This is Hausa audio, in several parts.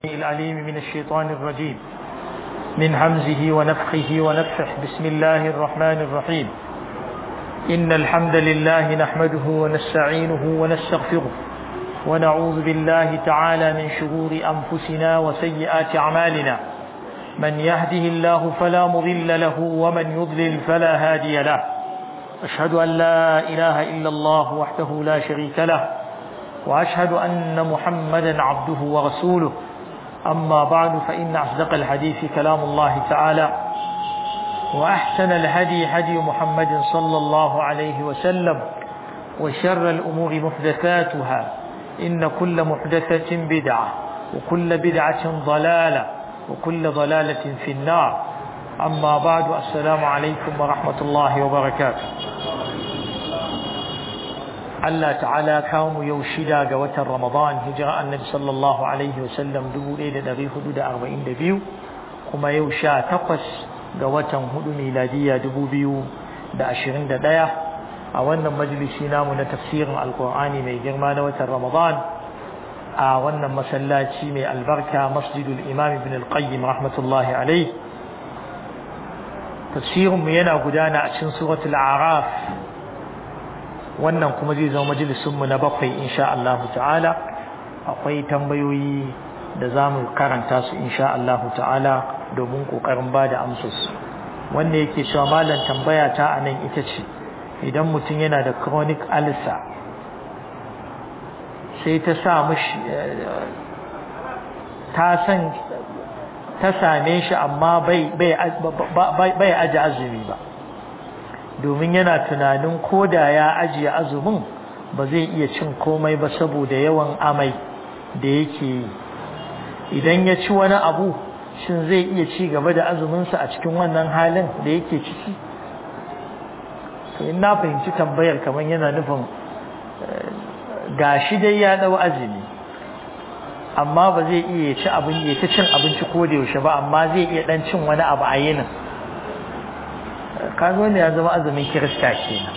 العليم من الشيطان الرجيم من همزه ونفخه ونفخه بسم الله الرحمن الرحيم إن الحمد لله نحمده ونستعينه ونستغفره ونعوذ بالله تعالى من شرور أنفسنا وسيئات أعمالنا من يهده الله فلا مضل له ومن يضلل فلا هادي له أشهد أن لا إله إلا الله وحده لا شريك له وأشهد أن محمدا عبده ورسوله أما بعد فإن أصدق الحديث كلام الله تعالى وأحسن الهدي هدي محمد صلى الله عليه وسلم وشر الأمور محدثاتها إن كل محدثة بدعة وكل بدعة ضلالة وكل ضلالة في النار أما بعد السلام عليكم ورحمة الله وبركاته Allah ta'ala kawo mu yau shida ga watan Ramadan hijira annabi sallallahu alaihi wasallam 1442 kuma yau sha takwas ga watan hudu miladiya 2021 a wannan majalisi namu na tafsirin alkur'ani mai girma na watan Ramadan a wannan masallaci mai albarka masjidul imam ibn al-qayyim rahmatullahi alaihi tafsirinmu yana gudana a cikin suratul a'raf wannan kuma zai zama majalisunmu na bakwai insha Allah ta'ala akwai tambayoyi da za mu karanta su insha Allah ta'ala domin ƙoƙarin ba da amsus wanda yake cewa malam tambaya ta a nan ita ce idan mutum yana da chronic ulcer sai ta sa mishi ta san ta same shi amma bai bai aji azumi ba domin yana tunanin ko da ya ajiye azumin ba zai iya cin komai ba saboda yawan amai da yake yi idan ya ci wani abu shin zai iya ci gaba da azuminsa a cikin wannan halin da yake ciki to in na fahimci tambayar kamar yana nufin gashi dai ya dau azumi amma ba zai iya ci abin ya ta cin abinci ko da yaushe ba amma zai iya dan cin wani abu a yinin kaga wanda ya zama azumin kirista kenan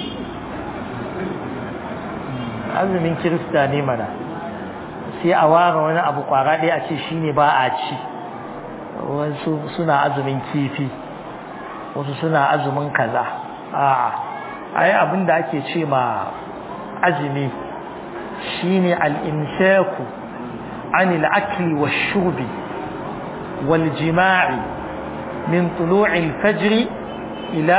azumin kirista ne mana sai a ware wani abu kwara ɗaya a ce shine ba a ci wasu suna azumin kifi wasu suna azumin kaza a'a ai abin da ake ce ma azumi shine al-imsaku anil akli wash-shurbi wal jima'i min tulu'il fajr إلى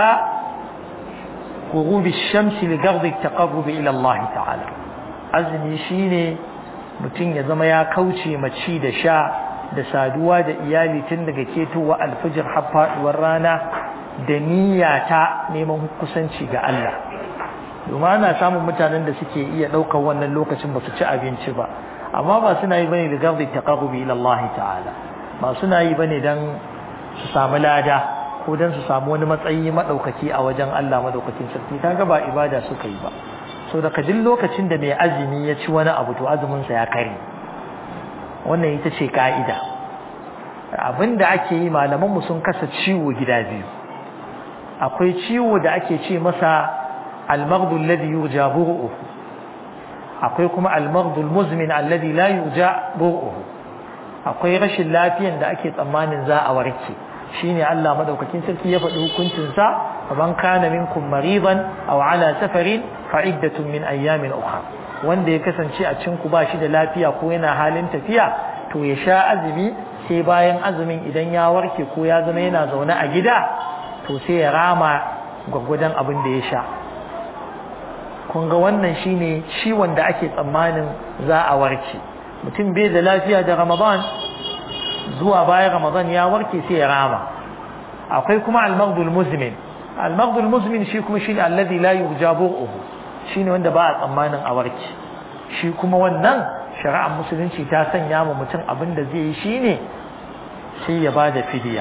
غروب الشمس لقرض التقرب إلى الله تعالى azumi shine mutum ya zama ya kauce maci da sha da saduwa da iyali tun daga ketowa alfijir har faduwar rana da niyya ta neman kusanci ga Allah domin ana samun mutanen da suke iya ɗaukar wannan lokacin ba su ci abinci ba amma ba suna yi bane da gardi taqarrubi ila Allah ta'ala ba suna yi bane dan su samu lada ko dan su samu wani matsayi madaukaki a wajen Allah madaukakin sarki kaga ba ibada suka yi ba so daga duk lokacin da mai azumi ya ci wani abu to azumin sa ya kare wannan ita ce ka'ida abinda ake yi malaman mu sun kasa ciwo gida biyu akwai ciwo da ake ce masa al-maghdu alladhi yurja buruhu akwai kuma al-maghdu al-muzmin alladhi la yurja buruhu akwai rashin lafiyan da ake tsammanin za a warke shine Allah madaukakin sarki ya faɗi hukuncin sa man kana minkum maridan aw ala safarin fa iddatun min ayyamin ukhra wanda ya kasance a cikin ku bashi da lafiya ko yana halin tafiya to ya sha azumi sai bayan azumin idan ya warke ko ya zama yana zaune a gida to sai ya rama gwaggwadon abin da ya sha kun ga wannan shine ciwon da ake tsammanin za a warke mutum bai da lafiya da ramadan zuwa bayan Ramadan ya warke sai ya rama akwai kuma al-maghdul muzmin al-maghdul muzmin shi kuma shine alladhi la yurja bu'uhu shine wanda ba a tsammanin a warke shi kuma wannan shari'ar musulunci ta sanya ma mutum abin da zai yi shine sai ya bada fidiya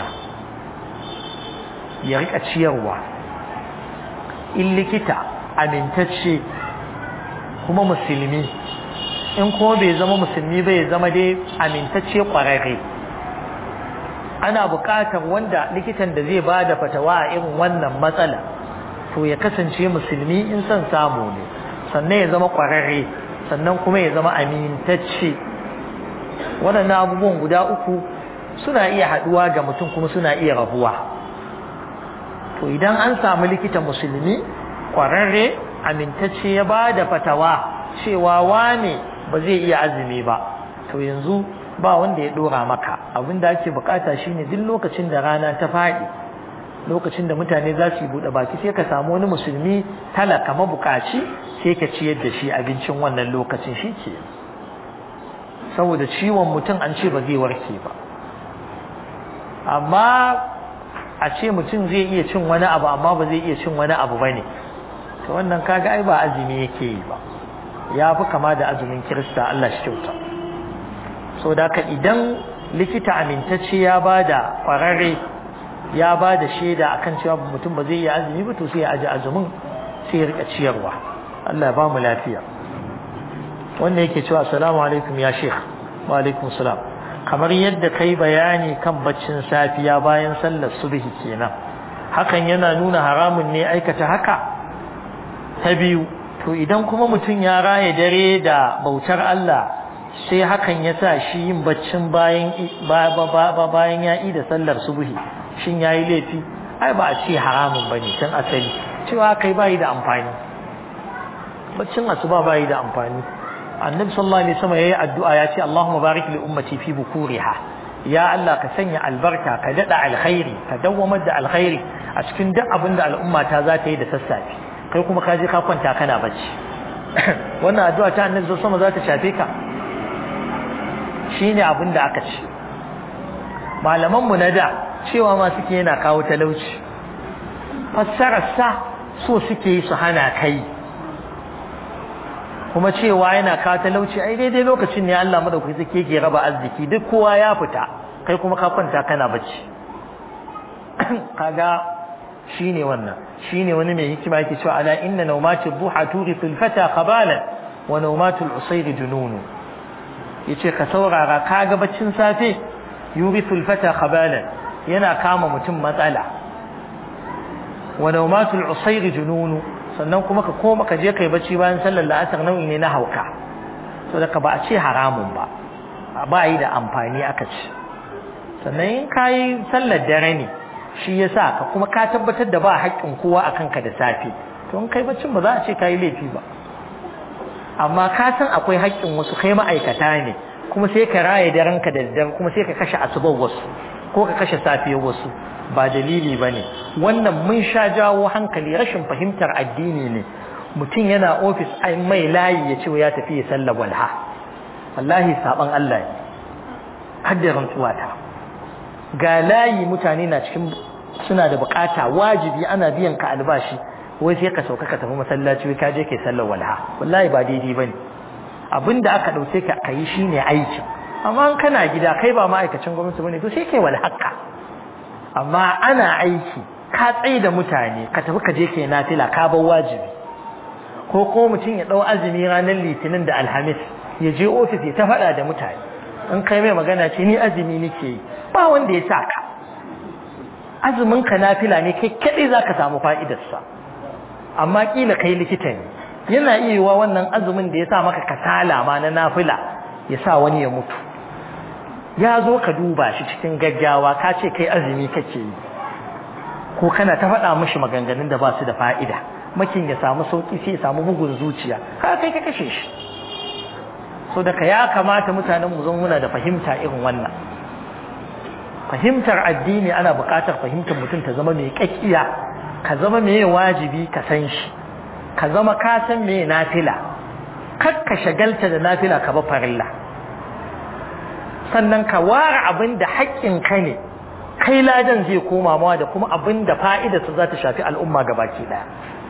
ya rika ciyarwa in likita amintacce kuma musulmi in kuma bai zama musulmi bai zama dai amintacce kwararre ana buƙatar wanda likitan da zai bada fatawa a irin wannan matsala to ya kasance musulmi in son samu ne sannan ya zama ƙwararre sannan kuma ya zama amintacce waɗannan abubuwan guda uku suna iya haɗuwa ga mutum kuma suna iya rabuwa to idan an samu likita musulmi ƙwararre amintacce ya ba da fatawa cewa wane ba zai iya azumi ba to yanzu ba wanda ya ɗora maka abin da ake bukata shine duk lokacin da rana ta faɗi lokacin da mutane za su yi buɗe baki sai ka samu wani musulmi talaka mabukaci sai ka ciyar da shi abincin wannan lokacin shi ke saboda ciwon mutum an ce ba zai warke ba amma a ce mutum zai iya cin wani abu amma ba zai iya cin wani abu ba ne to wannan kaga ai ba azumi yake yi ba ya fi kama da azumin kirista Allah shi kyauta so da ka idan likita amintacce ya ba da ƙwararre ya ba da shaida akan cewa mutum ba zai iya azumi ba to sai ya aji azumin sai ya rika ciyarwa Allah ya ba mu lafiya wannan yake cewa assalamu alaikum ya sheikh wa alaikum salam kamar yadda kai bayani kan baccin safiya bayan sallar subhi kenan hakan yana nuna haramun ne aikata haka ta biyu to idan kuma mutum ya raye dare da bautar Allah sai hakan ya sa shi yin baccin bayan bayan ya da sallar subhi shin yayi laifi ai ba a ce haramun bane tun asali cewa kai bai da amfani baccin asuba bai da amfani annabi sallallahu alaihi wasallam yayi addu'a ya ce Allahumma barik li ummati fi bukuriha ya Allah ka sanya albarka ka dada alkhairi ka dawwamar da alkhairi a cikin duk abin da al'umma ta za ta yi da sassafe kai kuma ka je ka kwanta kana bacci wannan addu'a ta annabi sallallahu alaihi wasallam za ta shafe ka shine abin da aka ce malaman mu na da cewa ma suke yana kawo talauci fassarar sa so suke yi su hana kai kuma cewa yana kawo talauci ai daidai lokacin ne Allah madaukaki zake ke raba arziki duk kowa ya fita kai kuma ka kwanta kana bacci kaga shine wannan shine wani mai hikima yake cewa ala inna nawmati dhuha turithul fata qabalan wa nawmatul usayr jununu yace ka saurara kaga baccin safe yurithul fata qabalan yana kama mutum matsala wa nawmatul usayr jununu sannan kuma ka koma ka je kai bacci bayan sallar la'asar nau'i ne na hauka so da ka ba a ce haramun ba ba yi da amfani aka ce sannan in ka yi sallar dare ne shi ya sa ka kuma ka tabbatar da ba haƙƙin kowa a kanka da safe to in kai baccin ba za a ce ka yi laifi ba amma ka san akwai haƙƙin wasu kai ma'aikata ne kuma sai ka raye darenka da daddare kuma sai ka kashe asubar wasu ko ka kashe safiyar wasu ba dalili ba ne wannan mun sha jawo hankali rashin fahimtar addini ne mutum yana ofis ai mai layi ya ce ya tafi ya sallar walha wallahi saban Allah ne haddarin tsuwata ga layi mutane na cikin suna da bukata wajibi ana biyan ka albashi wai sai ka sauka ka tafi masallaci wai ka je kai sallar walha wallahi ba daidai bane abinda aka dauke ka kai shine aiki amma kana gida kai ba ma'aikacin gwamnati bane to sai kai walhaka amma ana aiki ka tsaye da mutane ka tafi ka je kai nafila ka bar wajibi ko ko mutum ya dau azumi ranar litinin da alhamis ya je ofis ya ta faɗa da mutane in kai mai magana ce ni azumi nake yi ba wanda ya sa ka azumin ka nafila ne kai kaɗai za ka samu fa'idarsa amma kila kai likita ne yana iya yiwa wannan azumin da ya sa maka kasala ma na nafila ya sa wani ya mutu ya zo ka duba shi cikin gaggawa ka ce kai azumi kake yi ko kana ta faɗa mishi maganganun da ba su da fa'ida makin ya samu sauki sai ya samu bugun zuciya ka kai ka kashe shi so daga ya kamata mutanen mu zan muna da fahimta irin wannan fahimtar addini ana buƙatar fahimtar mutum ta zama mai kakkiya ka zama mai wajibi ka san shi ka zama ka san mai nafila kar ka shagalta da nafila ka ba farilla sannan ka ware abin da haƙƙin ka ne kai ladan zai koma mawa da kuma abin da fa'idarsa za ta shafi al'umma gabaki ɗaya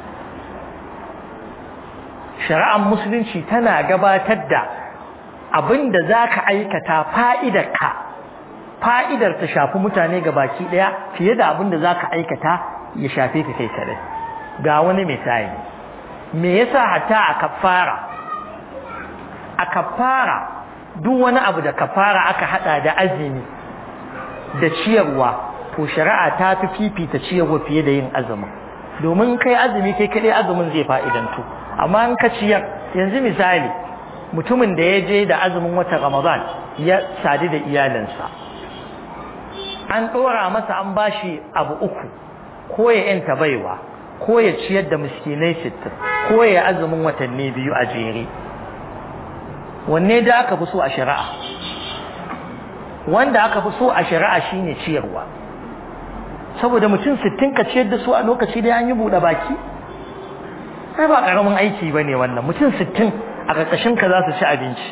shari'ar musulunci tana gabatar da abin da za ka aikata fa'idarka fa'idar ta shafi mutane gabaki ɗaya fiye da abin da za ka aikata ya shafe ka kai kaɗai ga wani misali me yasa hatta a kafara a kafara duk wani abu da kafara aka hada da azumi da ciyarwa to shari'a ta fi fifita ciyarwa fiye da yin azumin domin kai azumi kai kadai azumin zai fa'idantu amma in ka ciyar yanzu misali mutumin da ya je da azumin watan ramadan ya sadu da iyalinsa an ɗora masa an bashi abu uku ko ya yanta baiwa ko ya ciyar da miskinai sittin ko ya azumin watanni biyu a jere wanne da aka fi so a shari'a wanda aka fi so a shari'a shine ciyarwa saboda mutum sittin ka ciyar da su a lokaci da an yi buɗe baki ai ba ƙaramin aiki ba ne wannan mutum sittin a ƙarƙashin ka za su ci abinci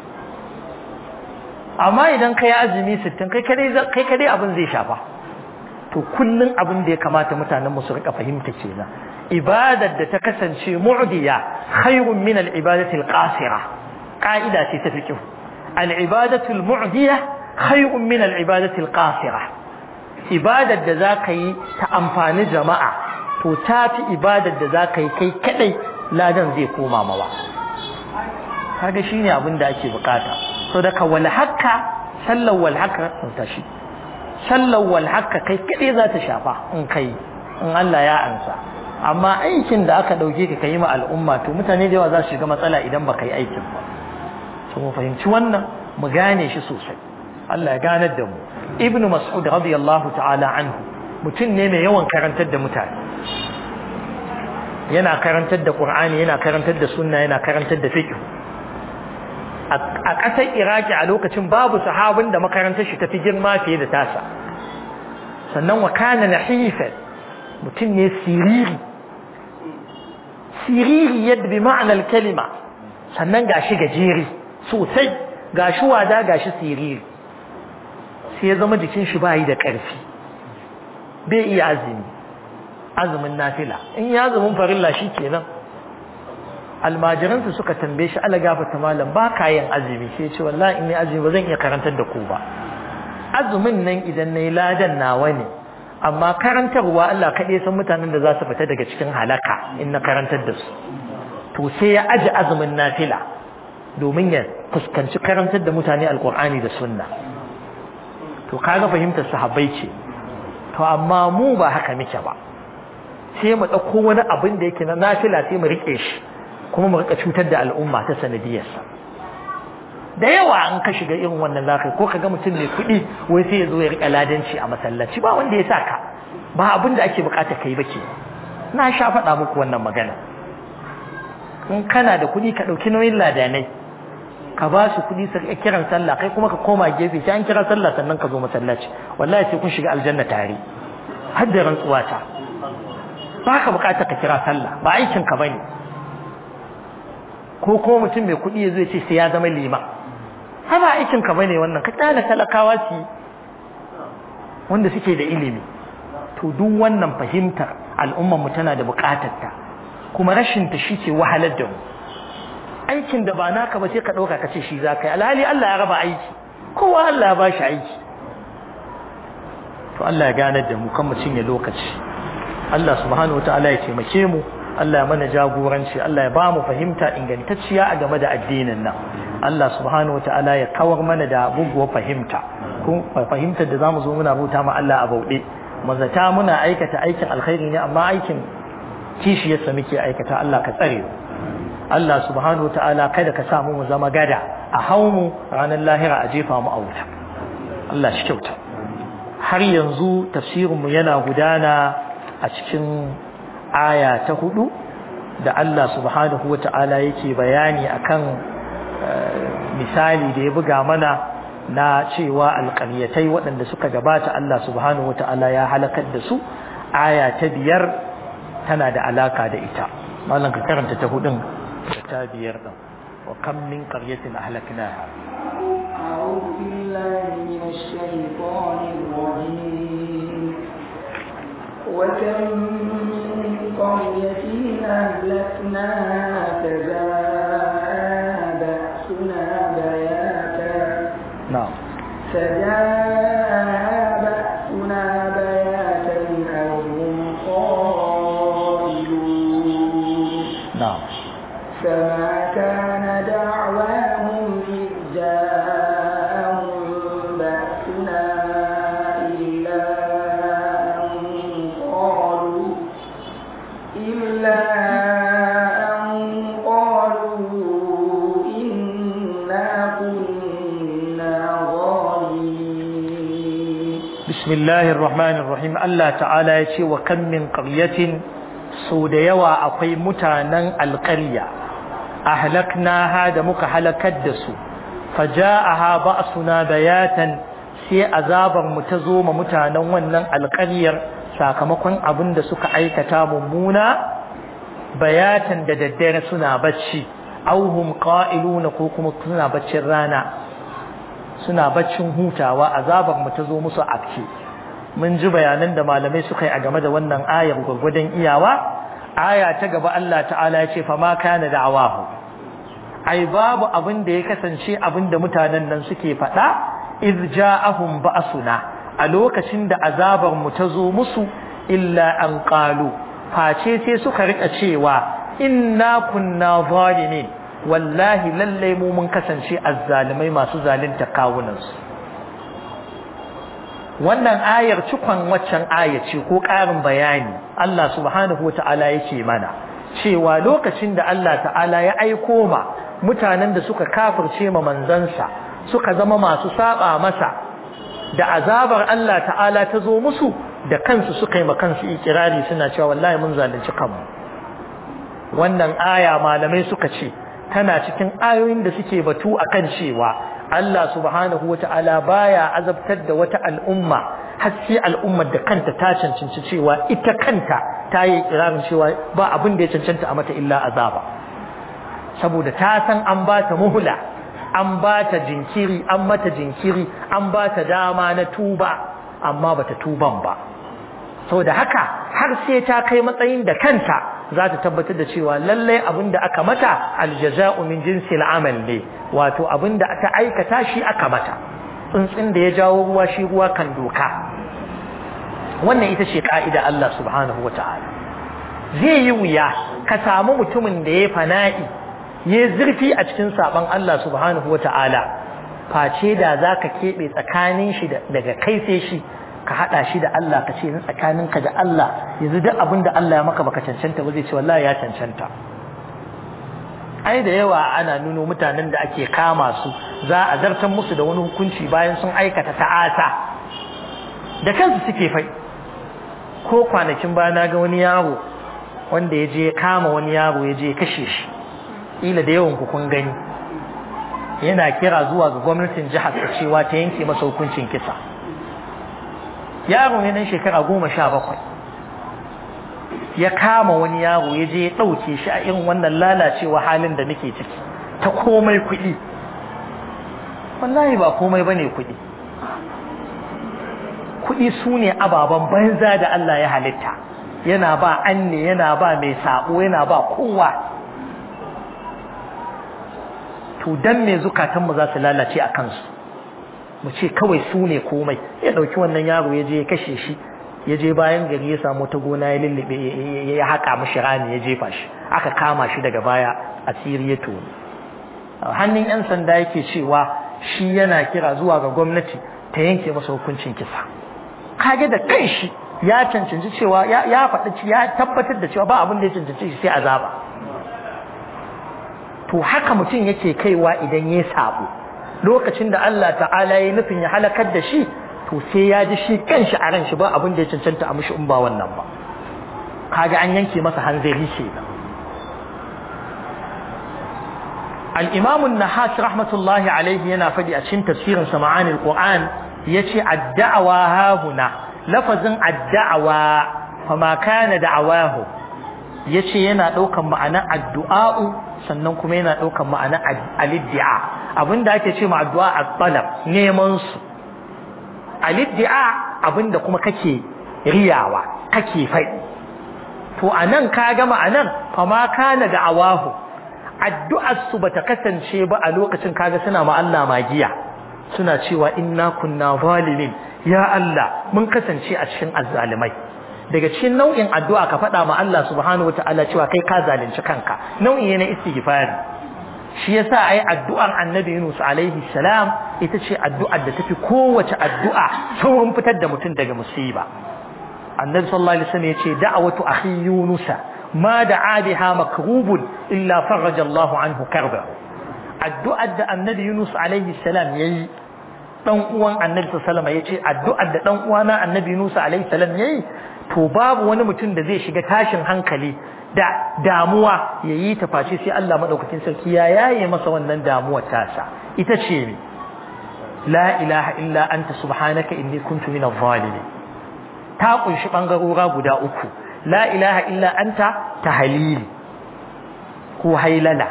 amma idan ka yi azumi sittin kai kadai abin zai shafa to kullum abin da ya kamata mutanen mu su rika fahimta kenan ibadar da ta kasance mu'diya khairun min al-ibadati al-qasira qa'ida ce ta fiqh al-ibadatu al-mu'diya khairun min al-ibadati al-qasira ibadar da zaka yi ta amfani jama'a to tafi ibadar da zaka yi kai kadai ladan zai koma mawa kaga shine abin da ake bukata so daga wal hakka sallar wal hakka ta shi sallar wal hakka kai kadai za ta shafa in kai in Allah ya ansa amma aikin da aka dauke ka kai ma al'umma to mutane da yawa za su shiga matsala idan ba kai aikin ba to mu fahimci wannan mu gane shi sosai Allah ya ganar da mu ibn mas'ud radiyallahu ta'ala anhu mutum ne mai yawan karantar da mutane yana karantar da qur'ani yana karantar da sunna yana karantar da fiqh a ƙasar iraki a lokacin babu sahabin da makarantar shi tafi girma fiye da tasa sannan wa kana nahifan mutum ne siriri siriri yadda bi ma'anar kalima sannan gashi gajeri sosai gashi wada gashi siriri sai ya zama jikin shi bayi da ƙarfi bai iya azumi azumin nafila in ya azumin farilla shi kenan almajiransu suka tambaye shi ala gafata malam ba ka yin azumi sai ce wallahi in ni azumi ba zan iya karantar da ku ba azumin nan idan nayi ladan nawa ne amma karantarwa Allah kaɗai san mutanen da za su fita daga cikin halaka in na karantar da su to sai ya aji azumin nafila domin ya fuskanci karantar da mutane alkur'ani da sunna to kaga fahimtar sahabbai ce to amma mu ba haka muke ba sai mu ɗauko wani abin da yake na nafila sai mu riƙe shi kuma mu rika cutar da al'umma ta sanadiyarsa da yawa an ka shiga irin wannan zakai ko kaga mutum mai kuɗi wai sai ya zo ya rika ladanci a masallaci ba wanda ya sa ka ba abin da ake bukata kai ba ke na sha faɗa muku wannan magana in kana da kuɗi ka ɗauki nauyin ladanai ka ba su kuɗi su kiran sallah kai kuma ka koma gefe sai an kira sallah sannan ka zo masallaci wallahi sai kun shiga aljanna tare har da rantsuwa ta ba ka bukata ka kira sallah ba aikin ka bane ko ko mutum mai kuɗi ya zo ce sai ya zama lima har ba aikin ka bane wannan ka tsala talakawa su wanda suke da ilimi to duk wannan fahimtar al'ummar mu tana da bukatar ta kuma rashin ta shi ke wahalar da mu aikin da ba naka ba sai ka ɗauka ka ce shi za ka yi alhali Allah ya raba aiki kowa Allah ya ba shi aiki to Allah ya ganar da mu kan mu cinye lokaci Allah subhanahu wataala ya taimake mu Allah ya mana jagoranci Allah ya ba mu fahimta ingantacciya a game da addinin nan Allah subhanahu wataala ya kawar mana da buguwar fahimta ko fahimtar da zamu zo muna bauta ma Allah a bauɗe mazata muna aikata aikin alkhairi ne amma aikin kishiyarsa muke aikata Allah ka tsare mu Allah subhanahu wataala kada ka sa mu zama gada a hau mu ranar lahira a jefa mu a wuta Allah shi kyauta har yanzu tafsirinmu yana gudana a cikin aya ta hudu da Allah subhanahu wata'ala yake bayani akan misali da ya buga mana na cewa alƙaryatai waɗanda suka gabata Allah subhanahu wata'ala ya halakar da su aya ta biyar tana da alaka da ita malam ka karanta ta hudun da ta biyar din wa kam min qaryatin ahlaknaha أعوذ بالله من الشيطان الرجيم وكم من قرية أهلكناها فجاءها بأسنا بياتا na'am فجاءها بأسنا بياتا أو هم قائلون na'am فما كان دعواهم إذ جاءهم بأسنا إلا أن قالوا إلا أن قالوا إنا bismillahir rahmanir rahim Allah ta'ala ya ce wa kan min qaryatin so da yawa akwai mutanen alƙarya ahlaknaha da muka halakar da su faja'aha ba'suna bayatan sai azabar mu ta zo ma mutanen wannan alƙaryar sakamakon abin da suka aikata mummuna bayatan da daddare suna bacci auhum qa'iluna ko kuma suna baccin rana suna baccin hutawa azabar mu ta zo musu afke mun ji bayanan da malamai suka yi a game da wannan ayar gurgurdan iyawa aya ta gaba Allah ta'ala ya ce fa ma kana da'awahu ai babu abin da ya kasance abin da mutanen nan suke faɗa iz ja'ahum ba'suna a lokacin da azabar mu ta zo musu illa an qalu face sai suka rika cewa inna kunna zalimin wallahi lallai mu mun kasance azzalimai masu zalunta kawunansu wannan ayar cikon waccan aya ce ko ƙarin bayani Allah subhanahu wa ta'ala yake mana cewa lokacin da Allah ta'ala ya aiko ma mutanen da suka kafirce ma manzansa suka zama masu saba masa da azabar Allah ta'ala ta zo musu da kansu suka yi ma kansu ikirari suna cewa wallahi mun zalunci kanmu wannan aya malamai suka ce tana cikin ayoyin da suke batu akan cewa Allah subhanahu wata'ala baya azabtar da wata al'umma har sai al'ummar da kanta ta cancanci cewa ita kanta ta yi ikirarin cewa ba abin da ya cancanta a mata illa azaba saboda ta san an ba ta muhula an ba ta jinkiri an mata jinkiri an ba ta dama na tuba amma bata tuban ba saboda haka har sai ta kai matsayin da kanta za ta tabbatar da cewa lallai abin da aka mata aljaza'u min jinsi al'amal ne wato abin da aka aikata shi aka mata tsuntsun da ya jawo ruwa shi ruwa kan doka wannan ita ce ka'ida Allah subhanahu wa ta'ala zai yi wuya ka samu mutumin da ya fana'i ya zurfi a cikin saban Allah subhanahu wa ta'ala face da za ka keɓe tsakanin shi daga kai sai shi ka haɗa shi da Allah ka ce ni tsakaninka da Allah yanzu duk abin da Allah ya maka baka cancanta ba zai ce wallahi ya cancanta ai da yawa ana nuno mutanen da ake kama su za a zartar musu da wani hukunci bayan sun aikata ta'asa da kansu suke fai ko kwanakin baya na ga wani yaro wanda ya je kama wani yaro ya je kashe shi ila da yawan ku kun gani yana kira zuwa ga gwamnatin jihar cewa ta yanke masa hukuncin kisa yaro ne nan shekara goma sha bakwai ya kama wani yaro ya je ya ɗauke shi a irin wannan lalacewa halin da nake ciki ta komai kuɗi wallahi ba komai ba ne kuɗi kuɗi su ne ababen banza da Allah ya halitta yana ba an ne yana ba mai saɓo yana ba kowa to dan me zukatanmu za su lalace a kansu mu ce kawai su ne komai ya ɗauki wannan yaro ya je ya kashe shi ya je bayan gari ya samu ta gona ya lullube ya haƙa mashi rami ya jefa shi aka kama shi daga baya asiri ya toni hannun yan sanda yake cewa shi yana kira zuwa ga gwamnati ta yanke masa hukuncin kisa kage da kanshi ya cancanci cewa ya faɗi ya tabbatar da cewa ba abin da ya cancanci shi sai azaba to haka mutum yake kaiwa idan ya sabo lokacin da Allah ta'ala ya nufin ya halakar da shi to sai ya ji shi kanshi a ran shi ba abin da ya cancanta a mishi in ba wannan ba kaga an yanke masa hanzari kenan al-imam an-nahas rahmatullahi alayhi yana fadi a cikin tafsirin sa ma'anil qur'an yace ad-da'wa hahuna lafazin ad-da'wa fama kana da'awahu yace yana daukan ma'anar addu'a'u sannan kuma yana daukan ma'anar al-iddia abinda ake ce ma addu'a at-talab neman su al-iddia abinda kuma kake riyawa kake faɗi to anan kaga ma'anar fama kana da'awahu addu'ar su bata kasance ba a lokacin kaga suna ma Allah magiya suna cewa inna kunna zalimin ya Allah mun kasance a cikin azzalimai daga cikin nau'in addu'a ka faɗa ma Allah subhanahu wataala cewa kai ka zalunci kanka nau'i ne na istighfari shi yasa ai addu'ar annabi Yunus alaihi salam ita ce addu'ar da tafi kowace addu'a saurin fitar da mutum daga musiba annabi sallallahu alaihi wasallam yace da'watu akhi yunusa ma da'a biha makrubun illa faraja Allahu anhu karbahu addu'ar da annabi Yunus alaihi salam yayi dan uwan annabi sallallahu alaihi yace addu'ar da dan uwana annabi Musa alaihi salam yayi to babu wani mutum da zai shiga tashin hankali da damuwa yayi ta face sai Allah madaukakin sarki ya yaye masa wannan damuwar tasa ita ce ne la ilaha illa anta subhanaka inni kuntu minadh zalimin ta kunshi bangarora guda uku la ilaha illa anta tahlil ko hailala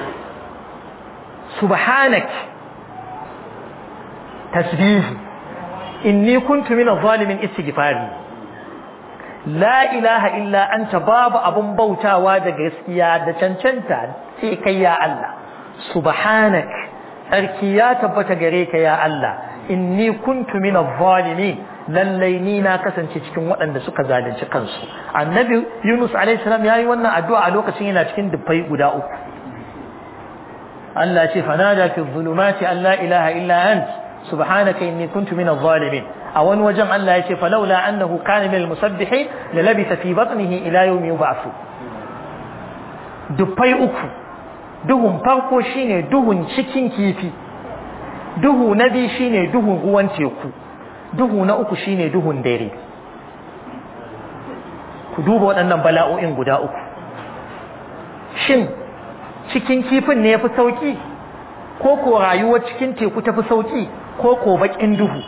subhanak tasbihi inni kuntu minadh zalimin istighfari la ilaha illa anta babu abun bautawa da gaskiya da cancanta sai kai ya Allah subhanak sarki ya tabbata gare ka ya Allah inni kuntu minadh zalimin lallai ni na kasance cikin waɗanda suka zalunci kansu annabi Yunus alaihi salam yayi wannan addu'a a lokacin yana cikin dubbai guda uku Allah ce fanada fi dhulumati an la ilaha illa ant subhanaka inni kuntu minadh zalimin a wani wajen Allah ya ce falaula annahu kana minal musabbihin la labisa fi batnihi ila yawmi yub'athu dubbai uku duhun farko shine duhun cikin kifi duhu na biyu shine duhun ruwan teku duhu na uku shine duhun dare ku duba waɗannan bala'o'in guda uku shin cikin kifin ne yafi sauki ko ko rayuwar cikin teku tafi sauki ko ko bakin duhu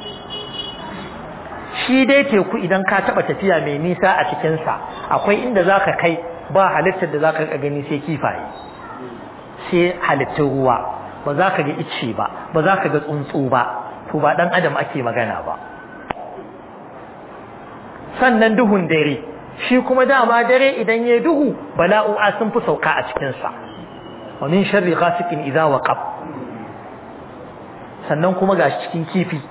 shi dai teku idan ka taba tafiya mai nisa a cikinsa akwai inda zaka kai ba halittar da zaka gani sai kifaye sai halittun ruwa ba za ka ga icce ba ba za ka ga tsuntsu ba to ba dan adam ake magana ba sannan duhun dare shi kuma dama dare idan ya duhu bala'u'a sun fi sauka a cikinsa wa min sharri ghasiqin idza waqab sannan kuma gashi cikin kifi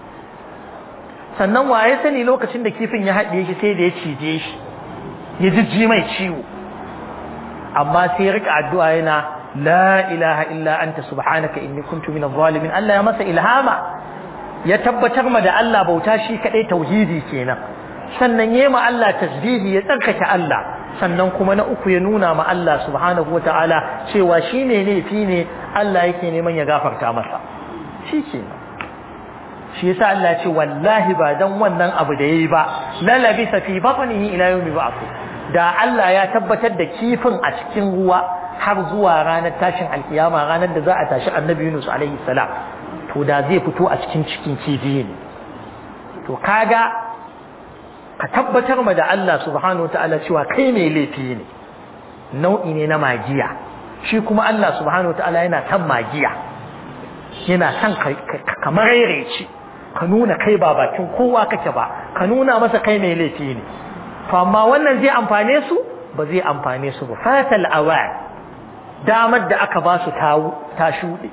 sannan waye sani lokacin da kifin ya haɗe shi sai da ya cije shi ya jijji mai ciwo amma sai ya rika addu'a yana la ilaha illa anta subhanaka inni kuntu minadh zalimin Allah ya masa ilhama ya tabbatar ma da Allah bauta shi kadai tauhidi kenan sannan yayi ma Allah tasbihi ya tsarkake Allah sannan kuma na uku ya nuna ma Allah subhanahu wataala cewa shine ne fi ne Allah yake neman ya gafarta masa shi kenan shi yasa Allah ce wallahi ba dan wannan abu da yayi ba la labisa fi batnihi ila yawmi ba'th da Allah ya tabbatar da kifin a cikin ruwa har zuwa ranar tashin alkiyama ranar da za a tashi annabi Yunus alaihi salam to da zai fito a cikin cikin kifi ne to kaga ka tabbatar ma da Allah subhanahu wataala cewa kai mai laifi ne nau'i ne na magiya shi kuma Allah subhanahu wataala yana san magiya yana son ka maraice ka nuna kai ba bakin kowa kake ba ka nuna masa kai mai laifi ne to amma wannan zai amfane su ba zai amfane su ba fatal awad damar da aka ba su ta shuɗe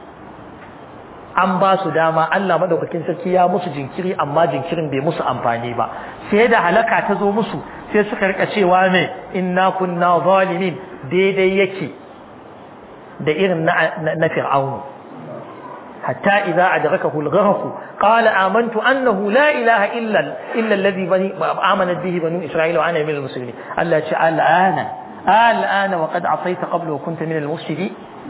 an ba su dama Allah madaukakin sarki ya musu jinkiri amma jinkirin bai musu amfani ba sai da halaka ta zo musu sai suka rika cewa me inna kunna zalimin daidai yake da irin na fir'aunu حتى إذا أدركه الغرق قال آمنت أنه لا إله إلا إلا الذي بني آمنت به بنو إسرائيل وأنا من المسلمين ألا الآن الآن وقد عصيت قبل وكنت من المفسدين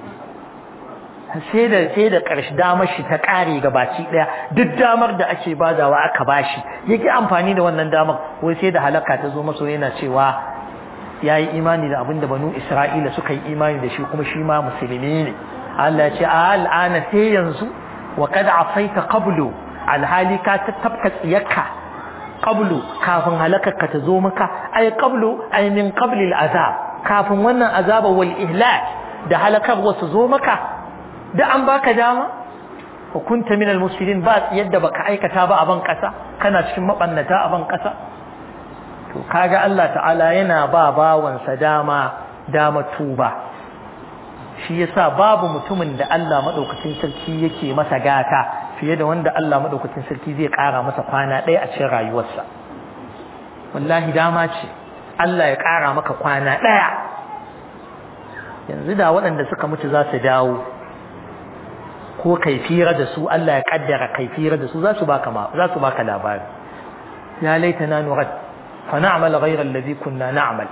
sai da sai da ƙarshe damar shi ta ƙare gabaci ɗaya duk damar da ake badawa aka bashi yake amfani da wannan damar wai sai da halaka ta zo maso yana cewa ya yi imani da abin da banu isra'ila suka yi imani da shi kuma shi ma musulmi ne Allah ce a al'ana sai yanzu wa kada asaita qablu alhali ka tattabka tsiyarka qablu kafin halakarka ta zo maka ay qablu ay min qabli al'azab kafin wannan azaba wal ihlak da halakar wasu zo maka da an baka dama wa kunta min almuslimin ba yadda baka aikata ba a ban kasa kana cikin mabannata a ban kasa to kaga Allah ta'ala yana ba bawansa dama dama tuba shi yasa babu mutumin da Allah madaukakin sarki yake masa gata fiye da wanda Allah madaukakin sarki zai kara masa kwana ɗaya a cikin rayuwarsa wallahi dama ce Allah ya kara maka kwana ɗaya yanzu da waɗanda suka mutu za su dawo ko kaifira da su Allah ya kaddara kaifira da su za su baka za su baka labari ya laitana nurad fa na'mal ghayra alladhi kunna na'mal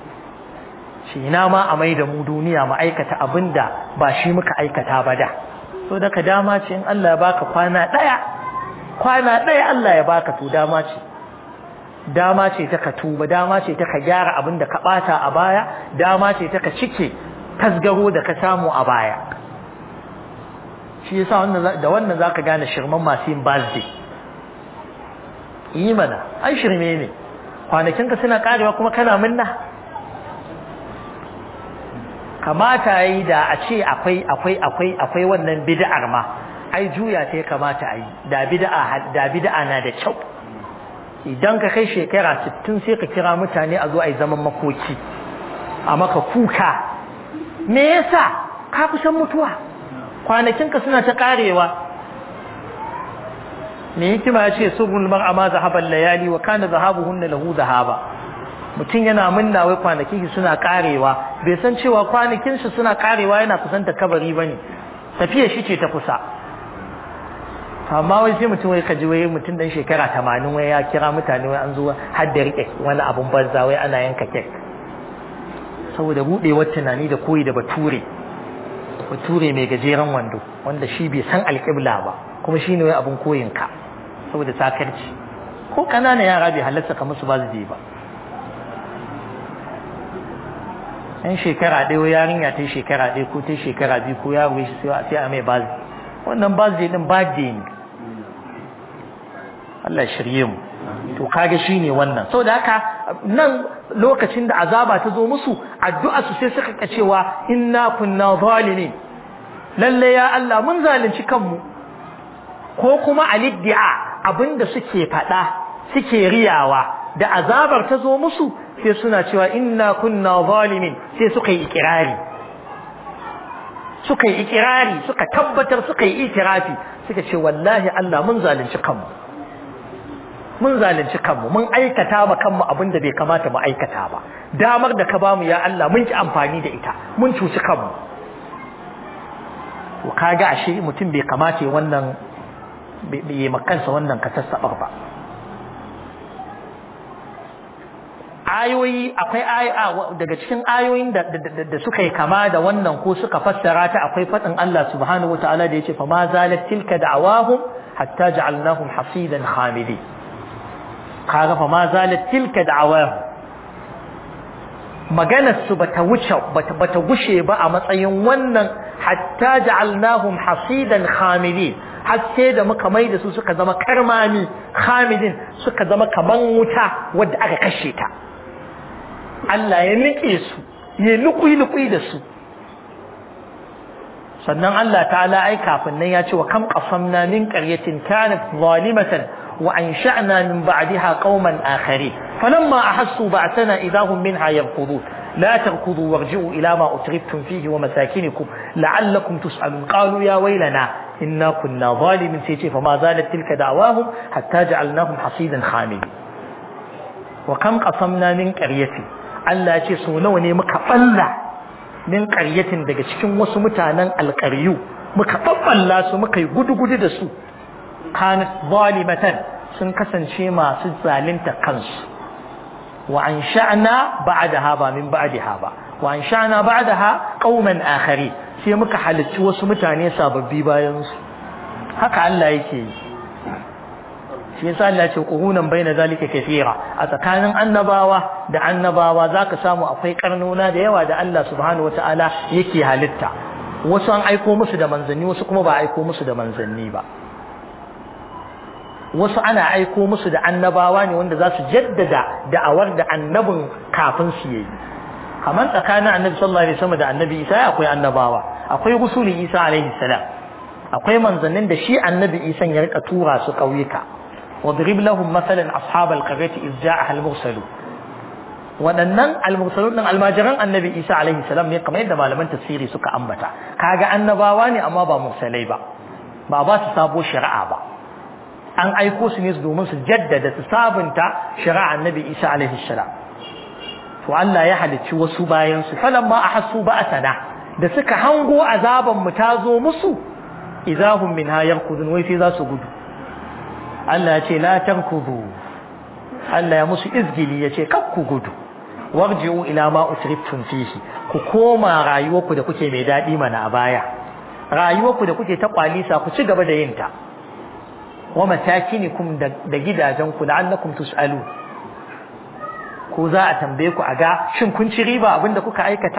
shi ina ma a mai da mu duniya mu aikata abinda ba shi muka aikata ba da so daga dama ce in Allah ya baka kwana daya kwana daya Allah ya baka to dama ce dama ce ta ka tuba dama ce ta ka gyara abin da ka bata a baya dama ce ta ka cike tasgaro da ka samu a baya shi yasa wannan da wannan zaka gane shirman masu yin birthday yi mana ai shirme ne kwanakin ka suna karewa kuma kana minna kamata yi da a ce akwai akwai akwai akwai wannan bid'ar ma ai juya ta kamata a yi da bid'a da bid'a na da kyau idan ka kai shekara 60 sai ka kira mutane a zo a yi zaman makoki a maka kuka me yasa ka kusan mutuwa kwanakinka suna ta karewa me hikima ya ce surul mar'a ma zahaban layali wa kana zahabuhunna lahu zahaba mutum yana munna wai kwanakin shi suna karewa bai san cewa kwanakin shi suna karewa yana kusanta kabari bane tafiya shi ce ta kusa amma wai sai mutum wai kaji wai mutum dan shekara 80 wai ya kira mutane wai an zo har da rike wani abun banza wai ana yanka kek saboda budewar tunani da koyi da bature bature mai gajeren wando wanda shi bai san alƙibla ba kuma shine wai abun koyin ka saboda sakarci ko ƙananan yara bai halarta ka musu ba su je ba yan shekara ɗaya yarinya ta shekara ɗaya ko ta shekara biyu ko yaro shi sai a mai bazi wannan bazi din bazi ne Allah shirye mu to kaga shine wannan saboda haka nan lokacin da azaba ta zo musu addu'a su sai suka ka cewa inna kunna zalimin lalle ya Allah mun zalunci kanmu ko kuma aliddi'a abinda suke faɗa suke riyawa da azabar ta zo musu sai suna cewa inna kunna zalimin sai suka yi ikirari suka yi ikirari suka tabbatar suka yi itirafi suka ce wallahi Allah mun zalunci kanmu mun zalunci kanmu mun aikata ma kanmu abin da bai kamata mu aikata ba damar da ka bamu ya Allah mun ki amfani da ita mun cuci kanmu to kaga ashe mutum bai kamata ya wannan bai yi makansa wannan kasassabar ba ayoyi akwai daga cikin ayoyin da da suka yi kama da wannan ko suka fassara ta akwai fadin Allah subhanahu wataala da yace fa ma zalat tilka da'awahum hatta ja'alnahum hasidan khamidin kaga fa ma zalat tilka da'awahum maganar su bata wuce bata bata gushe ba a matsayin wannan hatta ja'alnahum hasidan khamidin haske da muka mai da su suka zama karmami khamidin suka zama kaman wuta wadda aka kashe ta Allah ya nike su ya lukui-lukui da su sannan Allah ta'ala ai kafin nan ya ce wa kam qasamna min qaryatin kanat zalimatan wa ansha'na min ba'daha qauman akharin falamma ahassu ba'athana idahum minha yarkudun لا تركضوا وارجعوا إلى ما أترفتم فيه ومساكنكم لعلكم تسألون قالوا يا ويلنا إنا كنا ظالمين سيتي فما زالت تلك دعواهم حتى جعلناهم حصيدا خامدين وكم قصمنا من قرية Allah ce so nawa ne muka balla min ƙaryatin daga cikin wasu mutanen alƙaryu muka babballa su muka yi gudu-gudu da su kanat zalimatan sun kasance masu zalunta kansu wa an sha'na ba'daha ba min ba'daha ba wa an sha'na ba'daha qauman akhari sai muka halicci wasu mutane sababbi bayan su haka Allah yake yi shi yasa Allah ce qurunan baina zalika kathira a tsakanin annabawa da annabawa zaka samu akwai karnona da yawa da Allah subhanahu wataala yake halitta wasu an aiko musu da manzanni wasu kuma ba aiko musu da manzanni ba wasu ana aiko musu da annabawa ne wanda za su jaddada da'awar da annabin kafin su yi kamar tsakanin annabi sallallahu alaihi wasallam da annabi Isa akwai annabawa akwai rusuli Isa alaihi salam akwai manzannin da shi annabi Isa ya rika tura su kauyuka wadrib lahum masalan ashabal qaryati iz ja'aha al-mursalu waɗannan al-mursalun din almajiran annabi Isa alaihi salam ne kamar yadda malaman tafsiri suka ambata kaga annabawa ne amma ba mursalai ba ba ba su sabo shari'a ba an aiko su ne domin su jaddada su sabunta shari'a annabi Isa alaihi salam to Allah ya halicci wasu bayan su falamma ahassu ba'atana da suka hango azaban mu ta zo musu idahum minha yarkudun wai sai za su gudu Allah ya ce la tankudu Allah ya musu izgili ya ce kak ku gudu warji'u ila ma utriftum fihi ku koma rayuwarku da kuke mai dadi mana a baya rayuwarku da kuke ta kwalisa ku ci gaba da yin ta wa masakinikum da gidajenku la'annakum tus'alu ko za a tambaye ku a ga shin kun ci riba abinda kuka aikata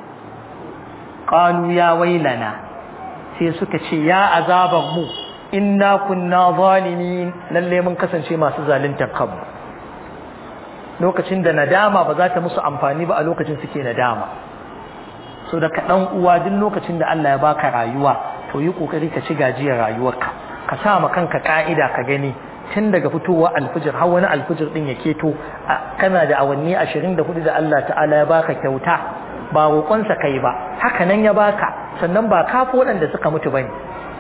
qalu ya wailana sai suka ce ya azaban mu inna kunna zalimin lalle mun kasance masu zaluntar kanmu lokacin da nadama ba za ta musu amfani ba a lokacin suke nadama so da ka dan uwa duk lokacin da Allah ya baka rayuwa to yi kokari ka ci gajiyar rayuwarka ka sa ma kanka ka'ida ka gani tun daga fitowa alfijir har wani alfijir din ya keto kana da awanni 24 da Allah ta'ala ya baka kyauta ba roƙonsa kai ba haka nan ya baka sannan ba kafi waɗanda suka mutu bane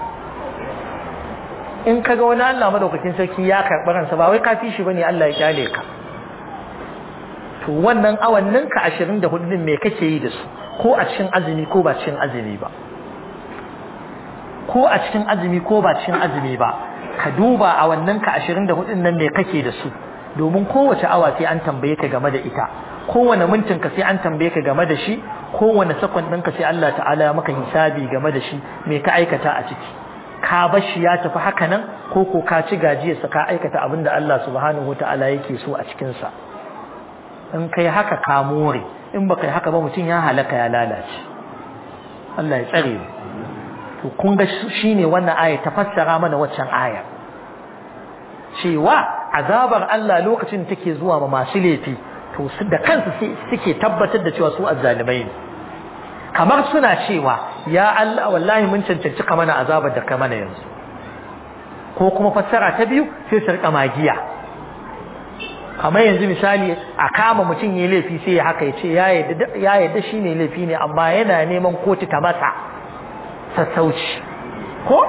in kaga wani Allah madaukakin sarki ya karɓi ransa ba wai kafi shi bane Allah ya kyale ka to wannan awannin ka 24 din me kake yi da su ko a cikin azumi ko ba cikin azumi ba ko a cikin azumi ko ba cikin azumi ba ka duba a wannan ka 24 nan me kake da su domin kowace awa sai an tambaye ka game da ita kowane mintin ka sai an tambaye ka game da shi kowane sakon ɗin ka sai Allah ta'ala ya maka hisabi game da shi me ka aikata a ciki ka bar shi ya tafi haka nan ko ko ka ci gajiyarsa ka aikata abin da Allah subhanahu ta'ala yake so a cikin sa in kai haka ka more in baka yi haka ba mutum ya halaka ya lalace Allah ya tsare mu to kun ga shine wannan aya ta fassara mana waccan aya cewa azabar Allah lokacin take zuwa ma masu laifi to da kansu suke tabbatar da cewa su azzalimai ne kamar suna cewa ya Allah wallahi mun cancanci ka mana azabar da ka mana yanzu ko kuma fassara ta biyu sai su rika magiya kamar yanzu misali a kama mutum yayi laifi sai ya haka ya ce ya yadda shi ne laifi ne amma yana neman kotu ta masa sassauci ko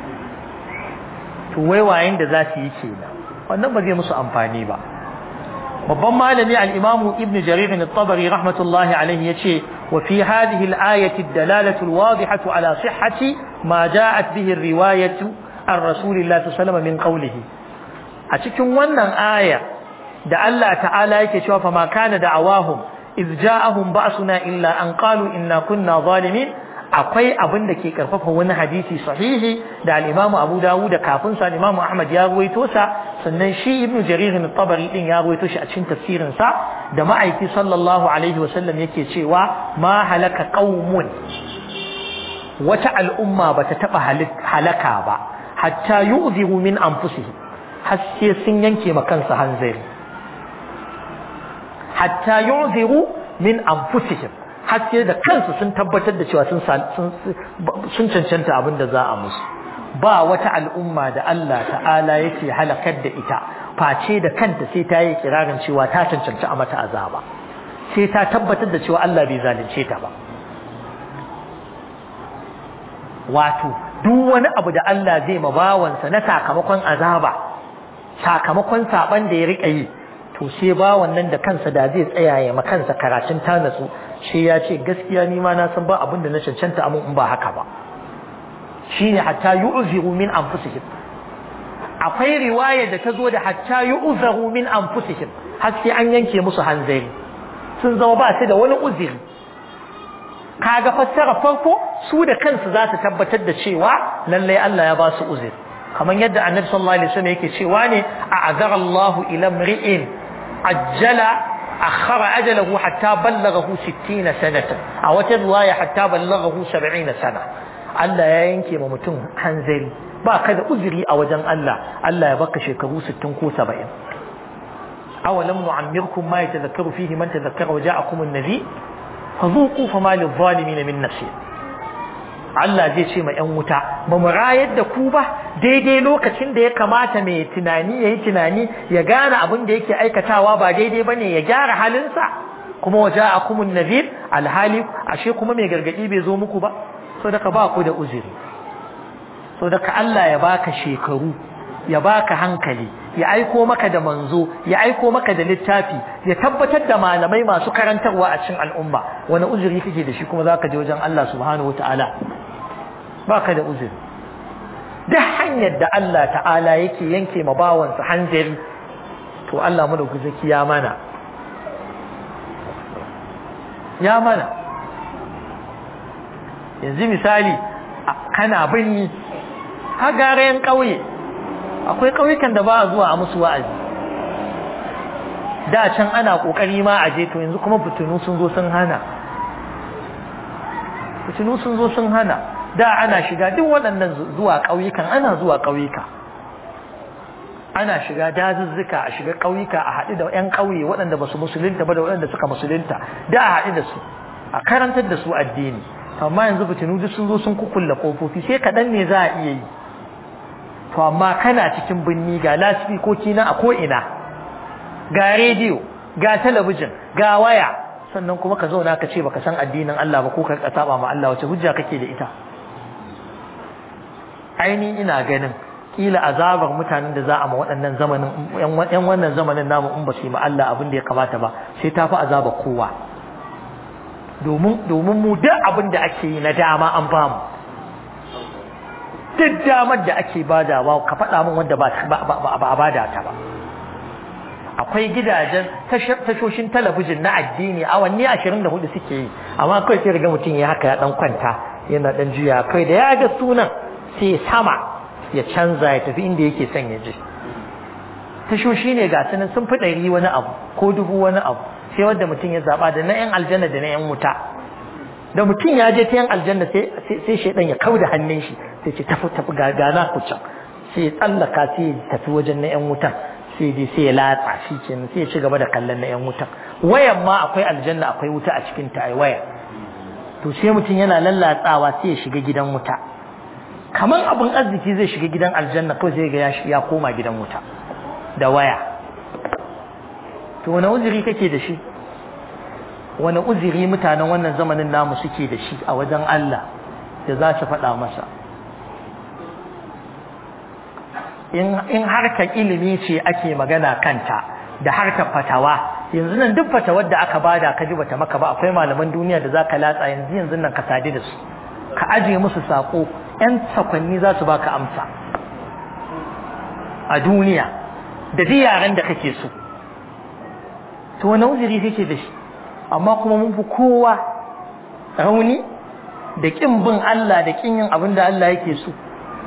to waiwayen da za su yi kenan wannan ba zai musu amfani ba babban malami al-imam ibn jarir al-tabari rahmatullahi alayhi yace wa fi hadhihi al-ayati ad-dalalatu al-wadihatu ala sihhati ma ja'at bihi ar-riwayatu an rasulillahi sallallahu min qawlihi a cikin wannan aya da Allah ta'ala yake cewa fa ma kana da'awahum iz ja'ahum ba'suna illa an qalu inna kunna zalimin akwai abin da ke karfafa wani hadisi sahihi da al-Imam Abu Dawud da kafin sa Imam Ahmad ya ruwaito sa sannan shi Ibn Jarir al-Tabari din ya ruwaito shi a cikin tafsirin sa da ma'aiki sallallahu alaihi wa sallam yake cewa ma halaka qaumun wata al'umma bata taba halaka ba hatta yu'dhiru min anfusihim har sai sun yanke ma kansa hanzari hatta yu'dhiru min anfusihim haske da kansu sun tabbatar da cewa sun cancanta abin da za a musu ba wata al'umma da Allah ta'ala yake halakar da ita face da kanta sai ta yi kirarin cewa ta cancanci a mata azaba sai ta tabbatar da cewa Allah bai zalunce ta ba wato duk wani abu da Allah zai ma bawansa na sakamakon azaba sakamakon saban da ya rika yi to sai ba wannan da kansa da zai tsaya ya kansa karatun ta natsu shi ya ce gaskiya ni ma na san ba abin da na cancanta amin in ba haka ba shine hatta yu'ziru min anfusihim akwai riwaya da ta zo da hatta yu'zaru min anfusihim har sai an yanke musu hanzari sun zama ba su da wani uziri kaga fassara farko su da kansu za su tabbatar da cewa lallai Allah ya ba su uziri kamar yadda annabi sallallahu alaihi wasallam yake cewa ne a'azara Allahu ila mri'in ajjala akhara ajalahu hatta ballaghahu 60 sanatan a wata riwaya hatta ballaghahu 70 sana Allah ya yanke ma mutum hanzari ba ka da uzuri a wajen Allah Allah ya baka shekaru 60 ko 70 awalam nu'ammirkum ma yatadhakkaru fihi man tadhakkara wa ja'akum an-nadhir fadhuqu fama lidh-dhalimin min nasir Allah zai ce ma ‘yan wuta, ba mu rayar da ku ba daidai lokacin da ya kamata mai tunani ya yi tunani ya gane abin da yake aikatawa ba daidai ba ne ya gyara halinsa, kuma waje a kumun nazir alhali ashe kuma mai gargaɗi bai zo muku ba, so daga ba ku da uzuri. So daga Allah ya baka shekaru, ya baka hankali, ya aiko maka da manzo, ya aiko maka da littafi, ya tabbatar da malamai masu karantarwa a cikin al'umma, wani uzuri kake da shi kuma za ka je wajen Allah subhanahu wa ta'ala. baka da uzuri duk hanyar da Allah ta'ala yake yanke ma bawansa hanzari to Allah mu da guzaki ya mana ya mana yanzu misali kana binni har garayen ƙauye akwai ƙauyukan da ba a zuwa a musu wa'azi da can ana ƙoƙari ma a je to yanzu kuma fitinu sun zo sun hana fitinu sun zo sun hana da ana shiga duk waɗannan zuwa ƙauyukan ana zuwa ƙauyuka ana shiga dazuzzuka a shiga ƙauyuka a haɗu da 'yan ƙauye waɗanda ba su musulunta ba da waɗanda suka musulunta da a haɗu da su a karantar da su addini amma yanzu fitinu duk sun zo sun kukulla ƙofofi sai kaɗan ne za a iya yi to amma kana cikin binni ga lasifikoki na a ko'ina ga rediyo ga talabijin ga waya sannan kuma ka zauna ka ce baka san addinin Allah ba ko ka saba ma Allah wace hujja kake da ita aini ina ganin kila azabar mutanen da za a ma waɗannan zamanin yan wannan zamanin namu in ba su yi ma Allah abin da ya kamata ba sai ta fi azaba kowa domin domin mu duk abin da ake yi na dama an ba mu duk damar da ake badawa ka faɗa min wanda ba a bada ta ba akwai gidajen tashoshin talabijin na addini awanni ashirin da hudu suke yi amma kawai sai riga mutum ya haka ya dan kwanta yana dan juya kai da ya ga sunan sai sama ya canza ya tafi inda yake son ya je tashoshi ne ga sunan sun fi ɗari wani abu ko dubu wani abu sai wanda mutum ya zaba da na yan aljanna da na yan wuta da mutum ya je ta yan aljanna sai sai shaidan ya kauda hannun shi sai ce tafi tafi ga gana ku can sai ya tsallaka sai ya tafi wajen na yan wutan sai dai sai ya latsa shi kenan sai ya ci gaba da kallon na yan wutan wayan ma akwai aljanna akwai wuta a cikin ta ai waya to sai mutum yana lallatsawa sai ya shiga gidan wuta kaman abin arziki zai shiga gidan aljanna kawai zai ga ya koma gidan wuta da waya to wani uzuri kake da shi wani uzuri mutanen wannan zamanin namu suke da shi a wajen Allah da za su faɗa masa in harkar ilimi ce ake magana kanta da harkar fatawa yanzu nan duk fatawar da aka bada ka ji bata maka ba akwai malaman duniya da zaka latsa yanzu yanzu nan ka sadi da su ka aje musu sako yan sakwanni za su baka amsa a duniya da duk yaren da kake so to wani uzuri kake da shi amma kuma mun fi kowa rauni da kin bin Allah da kin yin abin da Allah yake so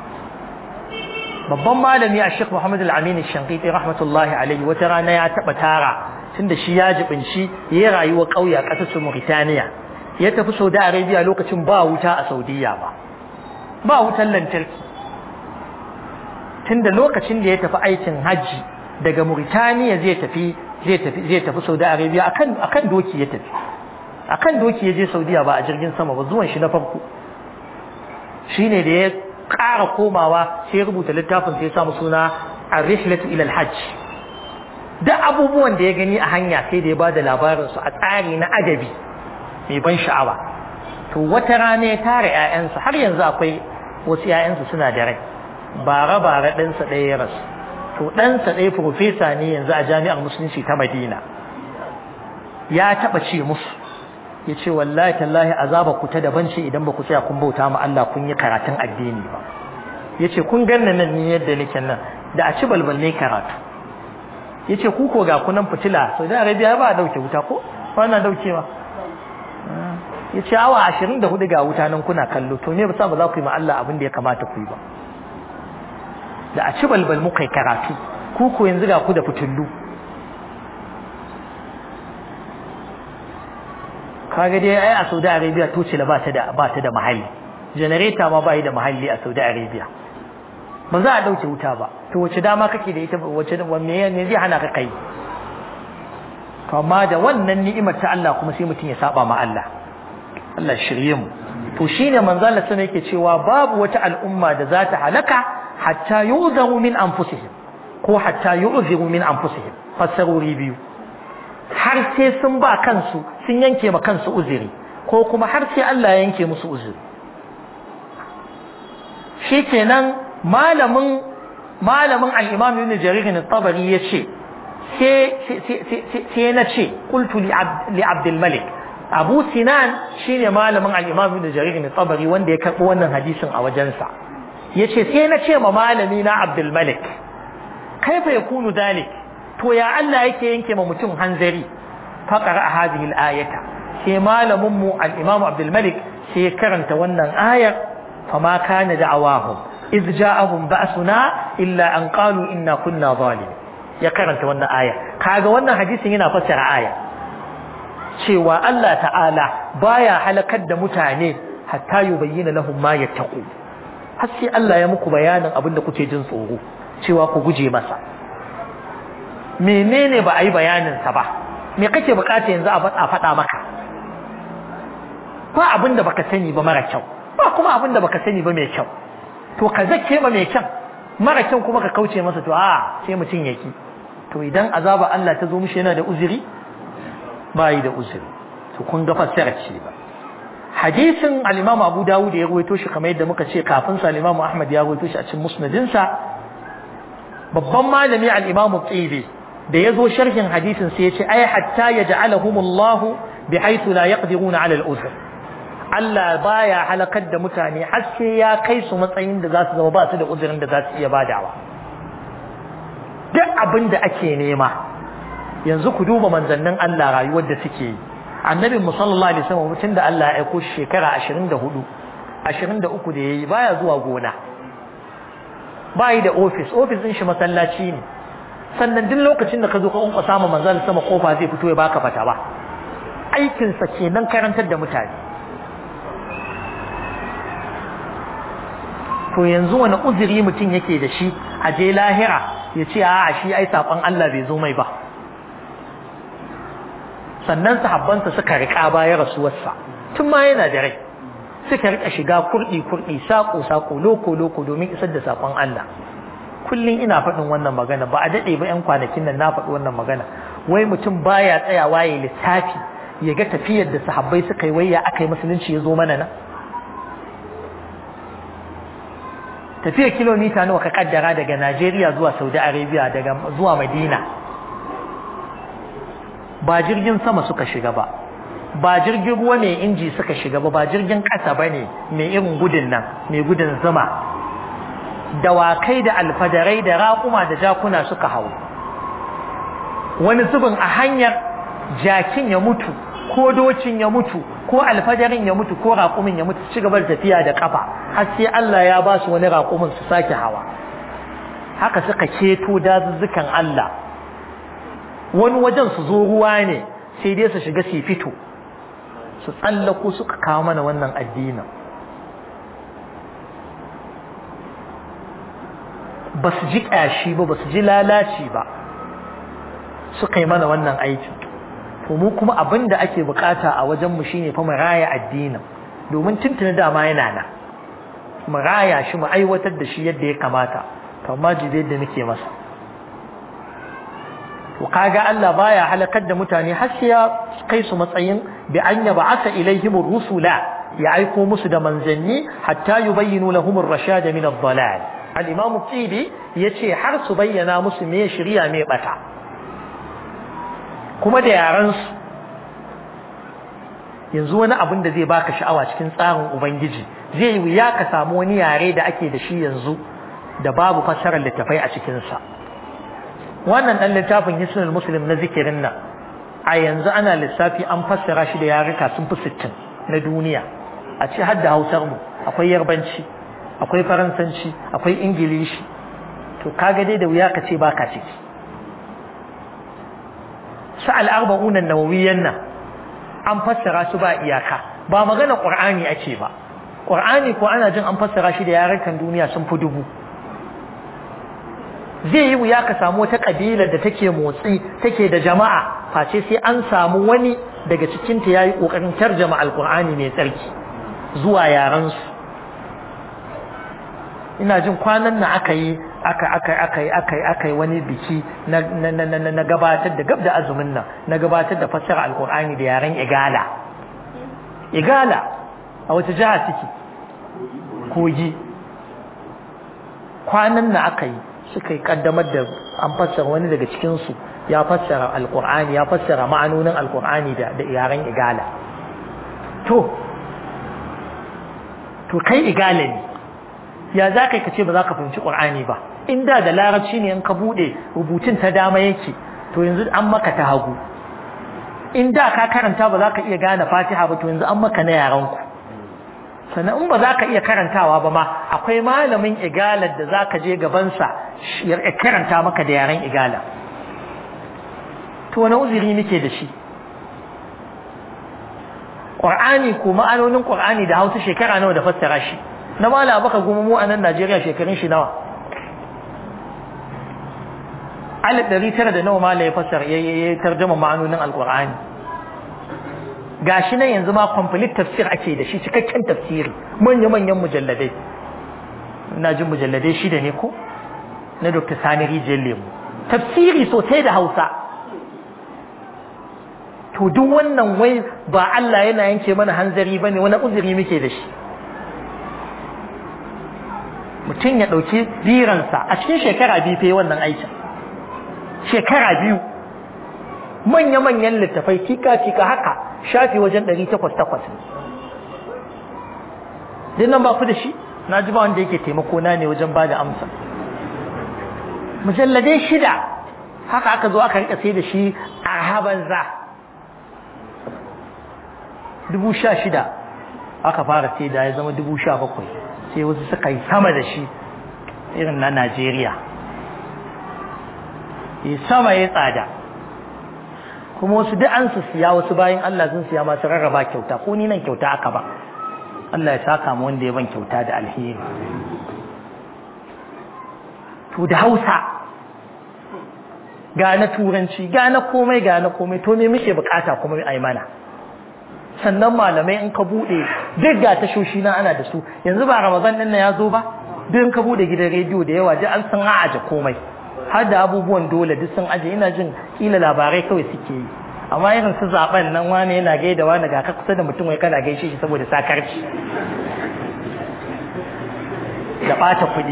babban malami a Sheikh Muhammad Al-Amin Shanqiti rahmatullahi alaihi wata rana ya taba tara tunda shi ya jibinci yayi rayuwa kauye a kasar Mauritania ya tafi Saudi Arabia lokacin ba wuta a Saudiya ba ba wutan lantarki tunda lokacin da ya tafi aikin haji daga Mauritania zai tafi zai tafi zai tafi Saudi Arabia akan akan doki ya tafi akan doki ya je Saudiya ba a jirgin sama ba zuwan shi na farko shine da ya ƙara komawa sai rubuta littafin sai ya samu suna ar-rihlatu ila al-hajj da abubuwan da ya gani a hanya sai da ya bada labarin su a tsari na adabi mai ban sha'awa to wata rana ya tara ƴaƴansa har yanzu akwai wasu ƴaƴansa suna da rai bara bara ɗansa ɗaya ya rasu to ɗansa ɗaya profesa ne yanzu a jami'ar musulunci ta madina ya taɓa ce musu ya ce wallahi tallahi azaba ku ta daban ce idan ba ku tsaya kun bauta ma Allah kun yi karatun addini ba ya ce kun ganna nan ni yadda nake nan da a ci balbal ne karatu ya ce ku ko ga kunan fitila saudi arabia ba a dauke wuta ko ba na daukewa ya ce awa ashirin da hudu ga wuta nan kuna kallo to ne ba sa ba za ku yi ma Allah abin da ya kamata ku yi ba da a ci balbal muka yi karatu ku ko yanzu ga ku da fitullu kaga dai ai a Saudi Arabia tocila ba ta da ba ta da mahalli generator ma bai da mahalli a Saudi Arabia ba za a dauke wuta ba to wace dama kake da ita wace wanne ne zai hana ka kai to amma da wannan ni'imar ta Allah kuma sai mutum ya saba ma Allah Allah shirye mu to shine manzo Allah sai yake cewa babu wata al'umma da za ta halaka hatta yu'zaru min anfusihim ko hatta yu'ziru min anfusihim fasarori biyu har sai sun ba kansu sun yanke ma kansu uzuri ko kuma har sai Allah ya yanke musu uzuri shikenan malamin malamin al-Imam Ibn Jarir al-Tabari yace sai sai na ce qultu li Abdul Malik Abu Sinan shine malamin al-Imam Ibn Jarir al-Tabari wanda ya karbo wannan hadisin a wajensa yace sai na ce ma malami na Abdul Malik kaifa yakunu dalik to ya Allah yake yanke ma mutum hanzari faqara hadhihi al-ayata sai malamin mu al-Imam Abdul Malik sai ya karanta wannan ayar fama kana da'awahum iz ja'ahum ba'suna illa an qalu inna kunna zalimin ya karanta wannan aya kaga wannan hadisin yana fassara aya cewa Allah ta'ala baya halakar da mutane hatta yubayyana lahum ma yattaqu har sai Allah ya muku bayanin abin da kuke jin tsoro cewa ku guje masa menene ba a yi bayanin sa ba me kake bukata yanzu a faɗa maka ba abin da baka sani ba mara kyau ba kuma abin da baka sani ba mai kyau to ka zakke ma mai kyau mara kyau kuma ka kauce masa to a sai mutum yaki to idan azaba Allah ta zo mishi yana da uzuri ba yi da uzuri to kun ga fassara ce ba hadisin al-Imam Abu Dawud ya rawaito shi kamar yadda muka ce kafin sa al-Imam Ahmad ya rawaito shi a cikin musnadin sa babban malami al-Imam Tsibi da yazo sharhin hadisin sai ya ce ay hatta yaj'alahumullahu bihaythu la yaqdiruna 'ala al-uzr Allah baya halakar da mutane har sai ya kai su matsayin da za su zama ba su da uzurin da za su iya badawa duk abin da ake nema yanzu ku duba manzannin Allah rayuwar da suke yi annabin mu sallallahu alaihi wasallam mutum da Allah ya aiko shekara 24 23 da yayi baya zuwa gona bayi da office office din shi masallaci ne sannan duk lokacin da ka zo ka unka samu manzon sama kofa zai fito ya baka fata ba aikin sa kenan karantar da mutane to yanzu wani uzuri mutum yake da shi a je lahira ya ce a shi ai saƙon Allah bai zo mai ba sannan sahabbansa suka riƙa baya rasuwarsa tun ma yana da rai suka riƙa shiga kurɗi kurɗi saƙo saƙo loko loko domin isar da saƙon Allah kullum ina faɗin wannan magana ba a daɗe ba ƴan kwanakin nan na faɗi wannan magana wai mutum baya tsayawa ya lissafi ya ga tafiyar da sahabbai suka yi wai ya aka yi musulunci ya zo mana nan tafiyar kilomita nawa ka kaddara daga Najeriya zuwa Saudi Arabia daga zuwa Madina ba jirgin sama suka shiga ba ba jirgin ruwa ne inji suka shiga ba ba jirgin ƙasa ba ne mai irin gudun nan mai gudun zuma dawakai da alfadarai da raƙuma da jakuna suka hau wani zubin a hanyar jakin ya mutu ko docin ya mutu ko alfadarin ya mutu ko raƙumin ya mutu ci gaba da tafiya da kafa har sai Allah ya ba su wani raƙumin su sake hawa haka suka keto dazuzzukan Allah wani wajen su zo ruwa ne sai dai su shiga su fito su tsallako suka kawo mana wannan addinin ba su ji ƙyashi ba ba su ji lalaci ba suka yi mana wannan aikin to mu kuma abin da ake bukata a wajen mu shine fa mu raya addinin domin tuntuna dama yana nan mu raya shi mu aiwatar da shi yadda ya kamata to amma jibe da nake masa to kaga Allah baya halakar da mutane har sai ya kai su matsayin bi an yab'atha ilaihim rusula ya aiko musu da manzanni hatta yubayyinu lahum ar-rashad min ad-dalal al-imam Tibi yace har su bayyana musu me shari'a me bata kuma da yaransu yanzu wani abin da zai baka sha'awa cikin tsarin ubangiji zai yi wuya ka samu wani yare da ake da shi yanzu da babu fassarar littafai a cikinsa wannan ɗan littafin hisnul muslim na zikirin nan a yanzu ana lissafi an fassara shi da yaruka sun fi sittin na duniya a ce har da hausar mu akwai yarbanci akwai faransanci akwai ingilishi to kaga dai da wuya ka ce baka ciki su al'arba'unan nawawiyyan nan an fassara su ba iyaka ba magana ƙur'ani ake ba ƙur'ani ko ana jin an fassara shi da yarukan duniya sun fi dubu zai yi wuya ka samu wata ƙabilar da take motsi take da jama'a face sai an samu wani daga cikinta ya yi ƙoƙarin tarjama alƙur'ani mai tsarki zuwa yarensu ina jin kwanan na aka yi aka aka aka yi aka yi aka yi wani biki na na na na na gabatar da gab da azumin nan na gabatar da fassara alqur'ani da yaren igala igala a wata jiha suke kogi kwanan na aka yi suka yi kaddamar da an fassara wani daga cikin su ya fassara alqur'ani ya fassara ma'anonin alqur'ani da da yaren igala to to kai igala ne ya za ka ce ba za ka fahimci ƙur'ani ba in da da larabci ne in ka buɗe rubutun ta dama yake to yanzu an maka ta hagu in da ka karanta ba za ka iya gane fatiha ba to yanzu an maka na yaranku sannan in ba za ka iya karantawa ba ma akwai malamin igalar da za ka je gabansa ya karanta maka da yaren igala to wani uzuri muke da shi ƙwar'ani ko ma'anonin ƙwar'ani da hausa shekara nawa da fassara shi na mala baka goma mu a nan najeriya shekarun shi nawa alif ɗari tara da nawa mala ya fassara ya tarjama ma'anonin alƙur'ani gashi nan yanzu ma complete tafsir ake da shi cikakken tafsiri manya-manyan mujalladai ina jin mujalladai shida ne ko na dr sani rijiyar lemu tafsiri sosai da hausa to duk wannan wai ba Allah yana yanke mana hanzari ba ne wani uzuri muke da shi mutum ya ɗauki biransa a cikin shekara biyu fe wannan aikin shekara biyu manya-manyan littafai tika-tika haka shafi wajen ɗari takwas takwas din nan ba ku da shi na ji ba wanda yake taimako na ne wajen ba da amsa mujalladai shida haka aka zo aka rika sai da shi a haban za dubu sha shida aka fara sai da ya zama dubu sha bakwai sai wasu suka yi sama da shi irin na najeriya ya sama ya tsada kuma wasu duk an su siya wasu bayan Allah sun siya masu rarraba kyauta ko ni nan kyauta aka ba Allah ya saka mu wanda ya ban kyauta da alheri to da Hausa ga na turanci ga na komai ga na komai to me muke bukata kuma ai mana sannan malamai in ka bude duk ga tashoshi na ana da su yanzu ba Ramadan din nan ya zo ba duk in ka bude gidan rediyo da yawa duk an san aje komai har da abubuwan dole duk sun aje ina jin kila labarai kawai suke yi amma irin su zaben nan wani yana gaida wani ga ka kusa da mutum wai kana gaishe shi saboda sakarci da bata kuɗi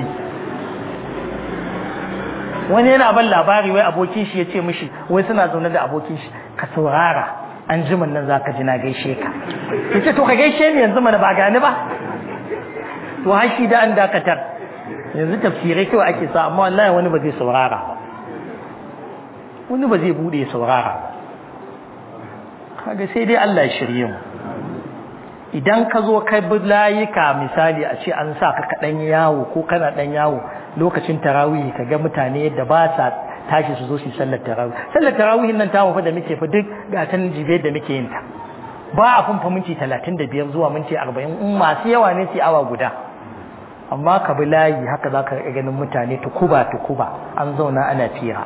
wani yana ban labari wai abokin shi ya ce mishi wai suna zaune da abokin shi ka saurara an jimin nan za ka ji na gaishe ka ya ce to ka gaishe ni yanzu mana ba gani ba to har shi da an dakatar yanzu tafsirai kawai ake sa amma wallahi wani ba zai saurara ba wani ba zai bude saurara ba kaga sai dai Allah ya shirye mu idan ka zo kai bi layuka misali a ce an sa ka kaɗan yawo ko kana ɗan yawo lokacin tarawih ka ga mutane yadda ba sa tashi su zo su sallar tarawih sallar tarawih nan ta fa da muke fa duk gatan jibe da muke yin ta ba a funfa minti talatin da biyar zuwa minti arba'in in masu yawa ne su awa guda amma ka bi layi haka za ka ganin mutane tukuba tukuba an zauna ana fira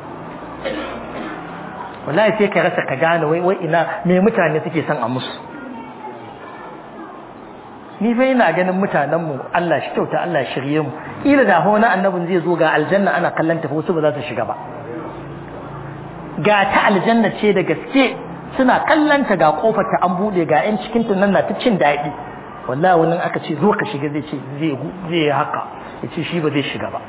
wallahi sai ka rasa ka gane wai wai ina me mutane suke son a musu ni fa ina ganin mutanen mu Allah shi kyauta Allah shirye mu kila da wani annabin zai zo ga aljanna ana kallon ta wasu ba za su shiga ba ga ta aljanna ce da gaske suna kallon ta ga kofar ta an bude ga yan cikin ta nan na ta cin daɗi wallahi wannan aka ce zo ka shiga zai ce zai zai haka yace shi ba zai shiga ba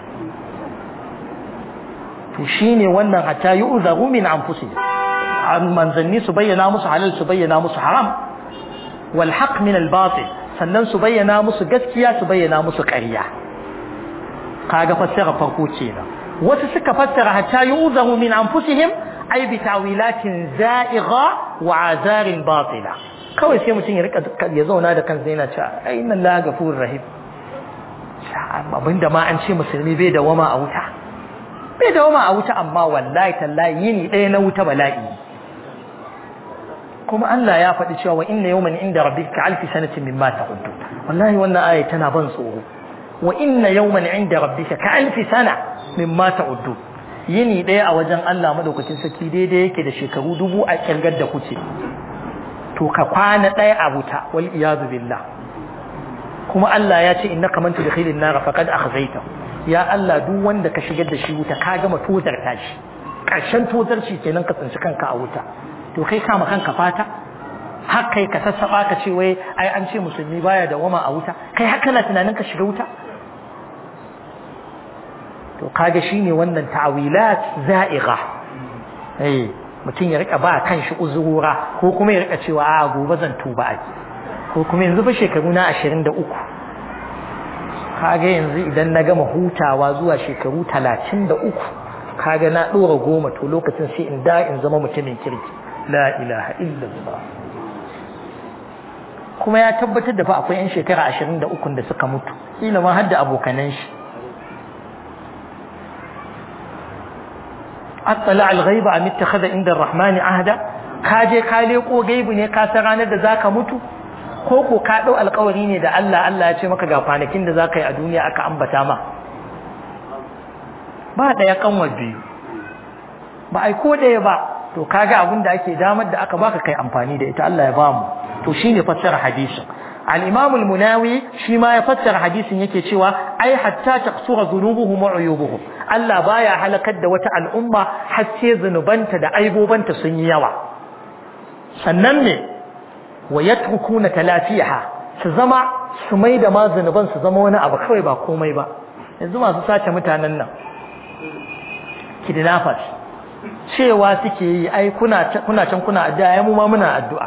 to shine wannan hatta yu'zaru min anfusihim an manzanni su bayyana musu halal su bayyana musu haram wal haqq min al batil sannan su bayyana musu gaskiya su bayyana musu ƙarya kaga fassara farko kenan wasu suka fassara hatta yu'zaru min anfusihim ay bi tawilatin za'igha wa azarin batila kawai sai mutum ya rika ya zauna da kansa yana cewa ai inna la ghafurur rahim abinda ma an ce musulmi bai da wama a wuta bai da wama a wuta amma wallahi tallahi yini ɗaya na wuta bala'i kuma Allah ya faɗi cewa wa inna yawman inda rabbika alfi sanatin mimma ta'uddu wallahi wannan aya tana ban tsoro wa inna yawman inda rabbika ka alfi sana mimma ta'uddu yini ɗaya a wajen Allah madaukakin sarki daidai yake da shekaru dubu a kirgar da kuce to ka kwana ɗaya a wuta wal iyadu billah kuma Allah ya ce innaka man tudkhilin nar faqad akhzayta ya Allah duk wanda ka shigar da shi wuta ka gama tozarta shi ƙarshen tozarci kenan ka tsinci kanka a wuta to kai kama kanka fata har kai ka sassaba ka ce wai ai an ce musulmi baya da wama a wuta kai haka na tunanin ka shiga wuta to kaga shine wannan ta'wilat za'igha eh mutum ya rika ba kan shi uzurura ko kuma ya rika cewa a gobe zan tuba ai ko kuma yanzu fa shekaru na 23 kaga yanzu idan na gama hutawa zuwa shekaru 33 kaga na dora goma to lokacin sai in da in zama mutumin kirki la ilaha illallah kuma ya tabbatar da fa akwai yan shekara ashirin da ukun da suka mutu kila ma har da abokanan shi attala al-ghaiba am ittakhadha inda ar-rahmani ahda ka je ka leko gaibu ne ka san ranar da zaka mutu ko ko ka dau alƙawari ne da Allah Allah ya ce maka ga kwanakin da zaka yi a duniya aka ambata ma ba daya kanwar biyu ba ai ko daya ba to kaga abin da ake damar da aka baka kai amfani da ita Allah ya bamu to shine fassara hadisin al-imam al-munawi shi ma ya fassara hadisin yake cewa ai hatta taqsura dhunubuhum wa uyubuhum Allah baya halakar da wata al'umma har sai zunubanta da aibobanta sun yi yawa sannan ne wa yatrukuna talafiha su zama su mai da ma zunuban su zama wani abu kawai ba komai ba yanzu masu sace mutanen nan kidnappers cewa suke yi ai kuna kuna can kuna addu'a ai mu ma muna addu'a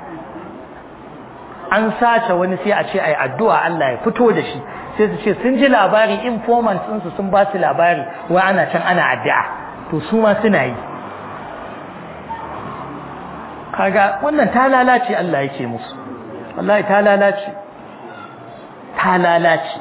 an sace wani sai a ce ai addu'a Allah ya fito da shi sai su ce sun ji labari informants ɗinsu sun ba su labari wai ana can ana addu'a to su ma suna yi kaga wannan ta lalace Allah yake musu wallahi ta lalace ta lalace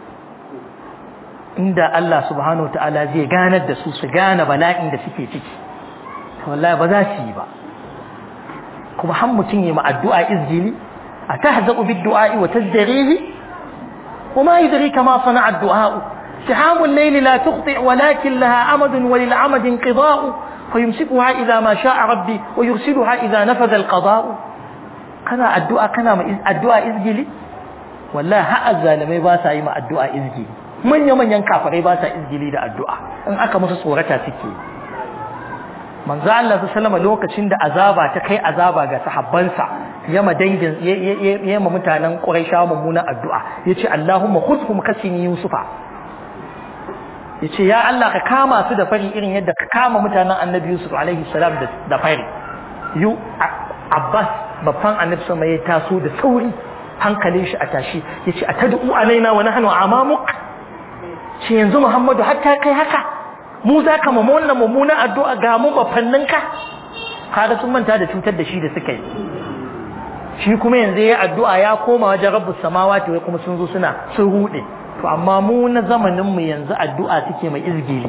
inda Allah subhanahu ta'ala zai ganar da su su gane bala'in da suke ciki wallahi ba za su yi ba kuma har mutum yi ma addu'a izgili a tahzaqu bid du'a'i wa tazdarihi وما يدريك ما صنع الدعاء سحام الليل لا تخطئ ولكن لها أمد وللعمد انقضاء فيمسكها إذا ما شاء ربي ويرسلها إذا نفذ القضاء كنا الدعاء كنا الدعاء إزجلي والله ها الظالمي باسا يما الدعاء إزجلي من يمن ينكافر باسا إزجلي دا الدعاء إن أكا مسا صورتا سكي manzo Allah sallama lokacin da azaba ta kai azaba ga sahabbansa yama dangin yama mutanen Quraisha mummunan addu'a yace Allahumma khudhum kasini Yusufa yace ya Allah ka kama su da fari irin yadda ka kama mutanen Annabi Yusuf alaihi salam da fari yu Abbas babban Annabi sama ya taso da sauri hankalin shi a tashi yace atad'u alaina wa nahnu amamuk ce yanzu Muhammadu hatta kai haka mu za ka mamu wannan mummunan addu'a ga mu bafanninka kaga sun manta da cutar da shi da suka yi shi kuma yanzu ya addu'a ya koma wajen rabbus samawati wai kuma sun zo suna sun rude to amma mu na zamanin mu yanzu addu'a suke mai izgili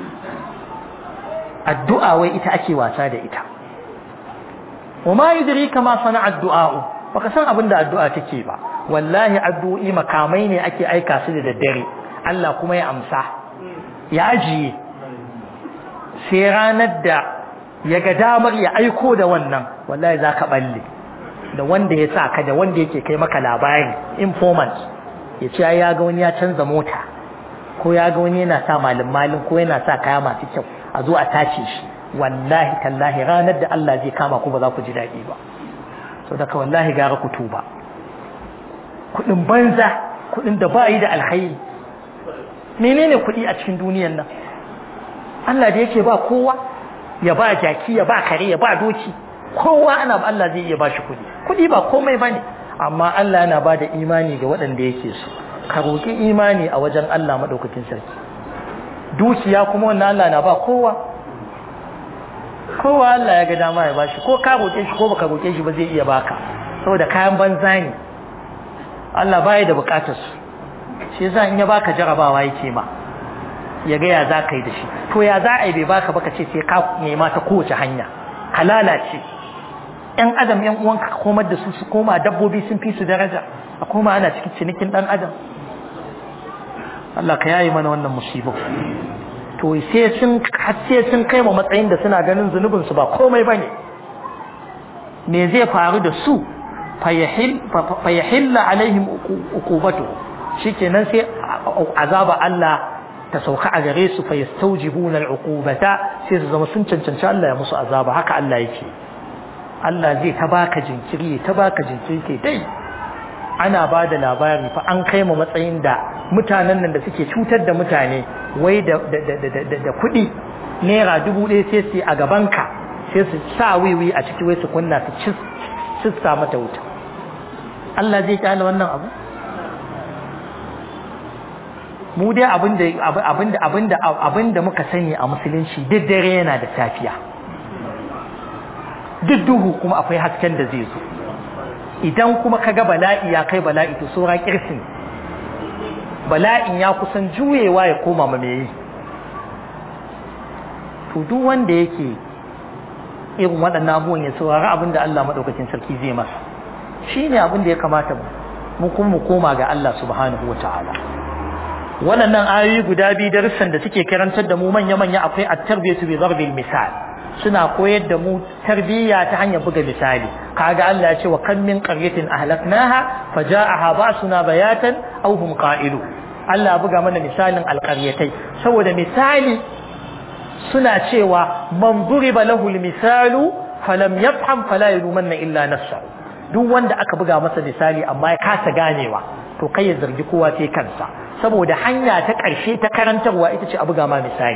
addu'a wai ita ake wasa da ita wa ma yudrika ma sana addu'a baka san abin da addu'a take ba wallahi addu'o'i makamai ne ake aika su da daddare Allah kuma ya amsa ya ajiye sai ranar da ya ga damar ya aiko da wannan wallahi za ka balle da wanda ya sa ka da wanda yake kai maka labari informant ya ce ya ga wani ya canza mota ko ya ga wani yana sa malin malin ko yana sa kaya masu kyau a zo a tace shi wallahi tallahi ranar da Allah zai kama ku ba za ku ji daɗi ba to daga wallahi gara ku tuba kuɗin banza kuɗin da ba yi da alkhairi menene kuɗi a cikin duniyan nan Allah da yake ba kowa ya ba jaki ya ba kare ya ba doki kowa ana Allah zai iya bashi kuɗi kuɗi ba komai bane amma Allah yana ba da imani ga waɗanda yake so ka roƙi imani a wajen Allah madaukakin sarki dukiya kuma wannan Allah na ba kowa kowa Allah ya ga dama ya bashi ko ka roƙe shi ko baka roƙe shi ba zai iya baka saboda kayan banza ne Allah baya da bukatar su shi yasa in ya baka jarabawa yake ma ya ga ya za ka yi da shi to ya za a yi bai baka baka ce sai ka nema ta kowace hanya ka lalace ƴan adam ƴan uwanka ka komar da su su koma dabbobi sun fi su daraja a koma ana cikin cinikin ɗan adam Allah ka yayi mana wannan musibu to sai sun har sai sun kai mu matsayin da suna ganin zunubin su ba komai bane me zai faru da su fayahilla alaihim uqubatu shikenan sai azaba Allah ta sauka a gare su fa yastawjibuna al'uqubata sai su zama sun cancanci Allah ya musu azaba haka Allah yake Allah zai ta baka jinkiri ta baka jinkiri ke dai ana ba da labari fa an kai mu matsayin da mutanen nan da suke cutar da mutane wai da da da da da kuɗi naira dubu ɗaya sai su a gabanka sai su sa wiwi a ciki wai su kunna su cissa mata wuta Allah zai kyale wannan abu mu dai abinda abinda abinda abinda muka sani a musulunci duk dare yana da safiya duk duhu kuma akwai hasken da zai zo idan kuma kaga bala'i ya kai bala'i to saura kirsin bala'in ya kusan juyewa ya koma ma mai to duk wanda yake irin waɗannan abubuwan ya saurari abin da Allah maɗaukakin sarki zai masa shi ne abin da ya kamata mu kuma mu koma ga Allah subhanahu wa ta'ala waɗannan ayoyi guda biyu darussan da suke karantar da mu manya-manya akwai at-tarbiyatu bi darbil misal suna koyar da mu tarbiyya ta hanyar buga misali kaga Allah ya ce wa kam min qaryatin ahlaknaha faja'aha ba'suna bayatan aw hum qa'ilu Allah buga mana misalin alqaryatai saboda misali suna cewa man duriba lahu almisalu falam yafham fala yalumanna illa nafsahu duk wanda aka buga masa misali amma ya kasa ganewa to kai ya zargi kowa sai kansa saboda hanya ta ƙarshe ta karantarwa ita ce a buga ma misali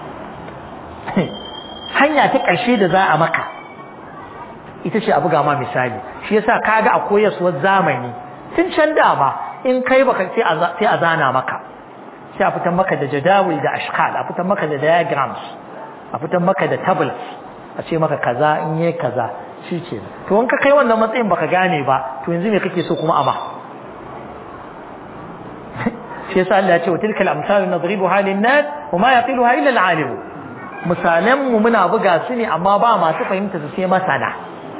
hanya ta ƙarshe da za a maka ita ce a buga ma misali shi yasa kaga a koyarwar zamani tun can dama in kai baka sai a zana maka sai a fitan maka da jadawil da ashkal a fitan maka da diagrams a fitan maka da tables a ce maka kaza in yi kaza shi ce to in ka kai wannan matsayin baka gane ba to yanzu me kake so kuma ama shi yasa Allah ya ce wa tilkal amsalu nadribuha lin-nas wa ma yaqiluha illa al-alim misalan mu muna buga su ne amma ba masu fahimta su sai masana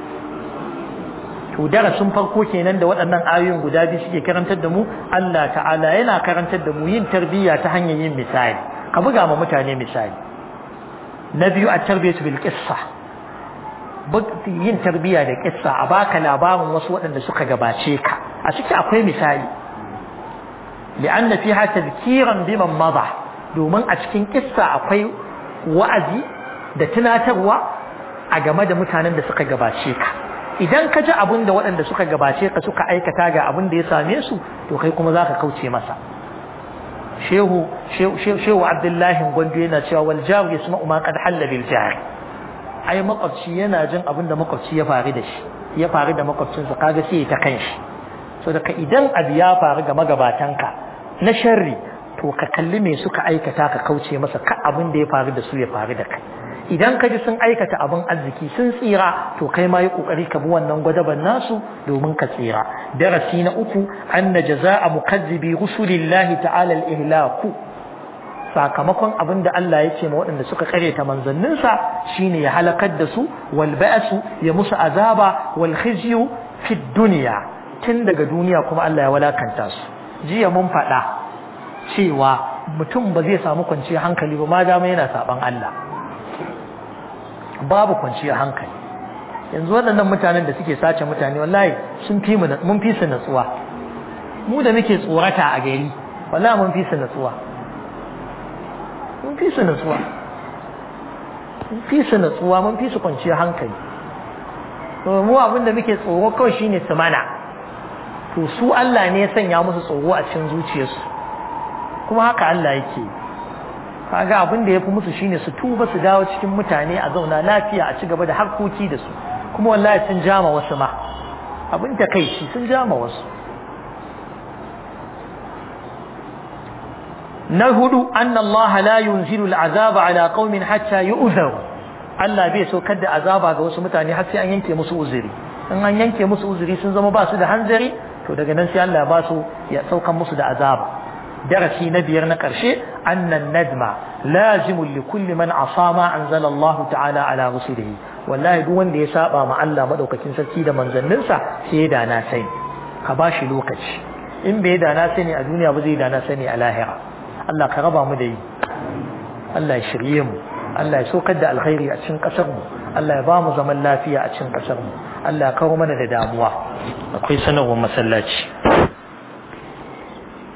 to darasin farko kenan da waɗannan ayoyin guda biyu suke karantar da mu Allah ta'ala yana karantar da mu yin tarbiyya ta hanyar yin misali ka buga ma mutane misali na biyu a tarbiyatu bil qissa yin tarbiyya da qissa a baka labarin wasu waɗanda suka gabace ka a ciki akwai misali li'anna fiha tadhkiran biman mada domin a cikin qissa akwai wa'azi da tunatarwa a game da mutanen da suka gabace ka idan ka ji abin da waɗanda suka gabace ka suka aikata ga abin da ya same su to kai kuma za ka kauce masa shehu shehu abdullahi gwandu yana cewa wal jaru yasma'u ma qad halla bil jar ai makwabci yana jin abin da makwabci ya faru da shi ya faru da makwabcinsa kaga sai ta kanshi so daga idan abu ya faru ga magabatanka na sharri to ka kalli me suka aikata ka kauce masa ka abin da ya faru da su ya faru da kai idan ka ji sun aikata abin arziki sun tsira to kai ma yi kokari ka bi wannan gwadaban nasu domin ka tsira darasi na uku anna jazaa mukazzibi rusulillahi ta'ala al-ihlaku sakamakon abin da Allah ya ce ma waɗanda suka karyata manzanninsa shine ya halakar da su wal ba'su ya musu azaba wal khizyu fi dunya tun daga duniya kuma Allah ya walakanta su jiya mun faɗa cewa mutum ba zai samu kwanciyar hankali ba ma dama yana saban Allah babu kwanciyar hankali yanzu waɗannan mutanen da suke sace mutane wallahi sun fi mun fi su natsuwa mu da muke tsorata a gari wallahi mun fi su natsuwa mun fi su natsuwa mun fi su natsuwa mun fi su kwanciyar hankali to mu abin da muke tsoro kawai shine su mana to su Allah ne ya sanya musu tsoro a cikin zuciyarsu kuma haka Allah yake kaga abin da yafi musu shine su tuba su dawo cikin mutane a zauna lafiya a ci gaba da harkoki da su kuma wallahi sun jama wasu ma abin ta kai shi sun jama wasu na hudu anna Allah la yunzilu al'azaba ala qaumin hatta yu'zaru Allah bai so kada azaba ga wasu mutane har sai an yanke musu uzuri in an yanke musu uzuri sun zama ba su da hanzari to daga nan sai Allah ba su ya saukan musu da azaba darasi na biyar na ƙarshe annan nadma lazimun li kulli man asama anzala Allah ta'ala ala rusulihi wallahi duk wanda ya saba ma Allah madaukakin sarki da manzanninsa sai da na sani ka bashi lokaci in bai da na sani a duniya ba zai da na sani a lahira Allah ka raba mu da yi Allah ya shirye mu Allah ya sokar da alkhairi a cikin kasar mu Allah ya ba mu zaman lafiya a cikin kasar mu Allah ya kawo mana da damuwa akwai sanarwar masallaci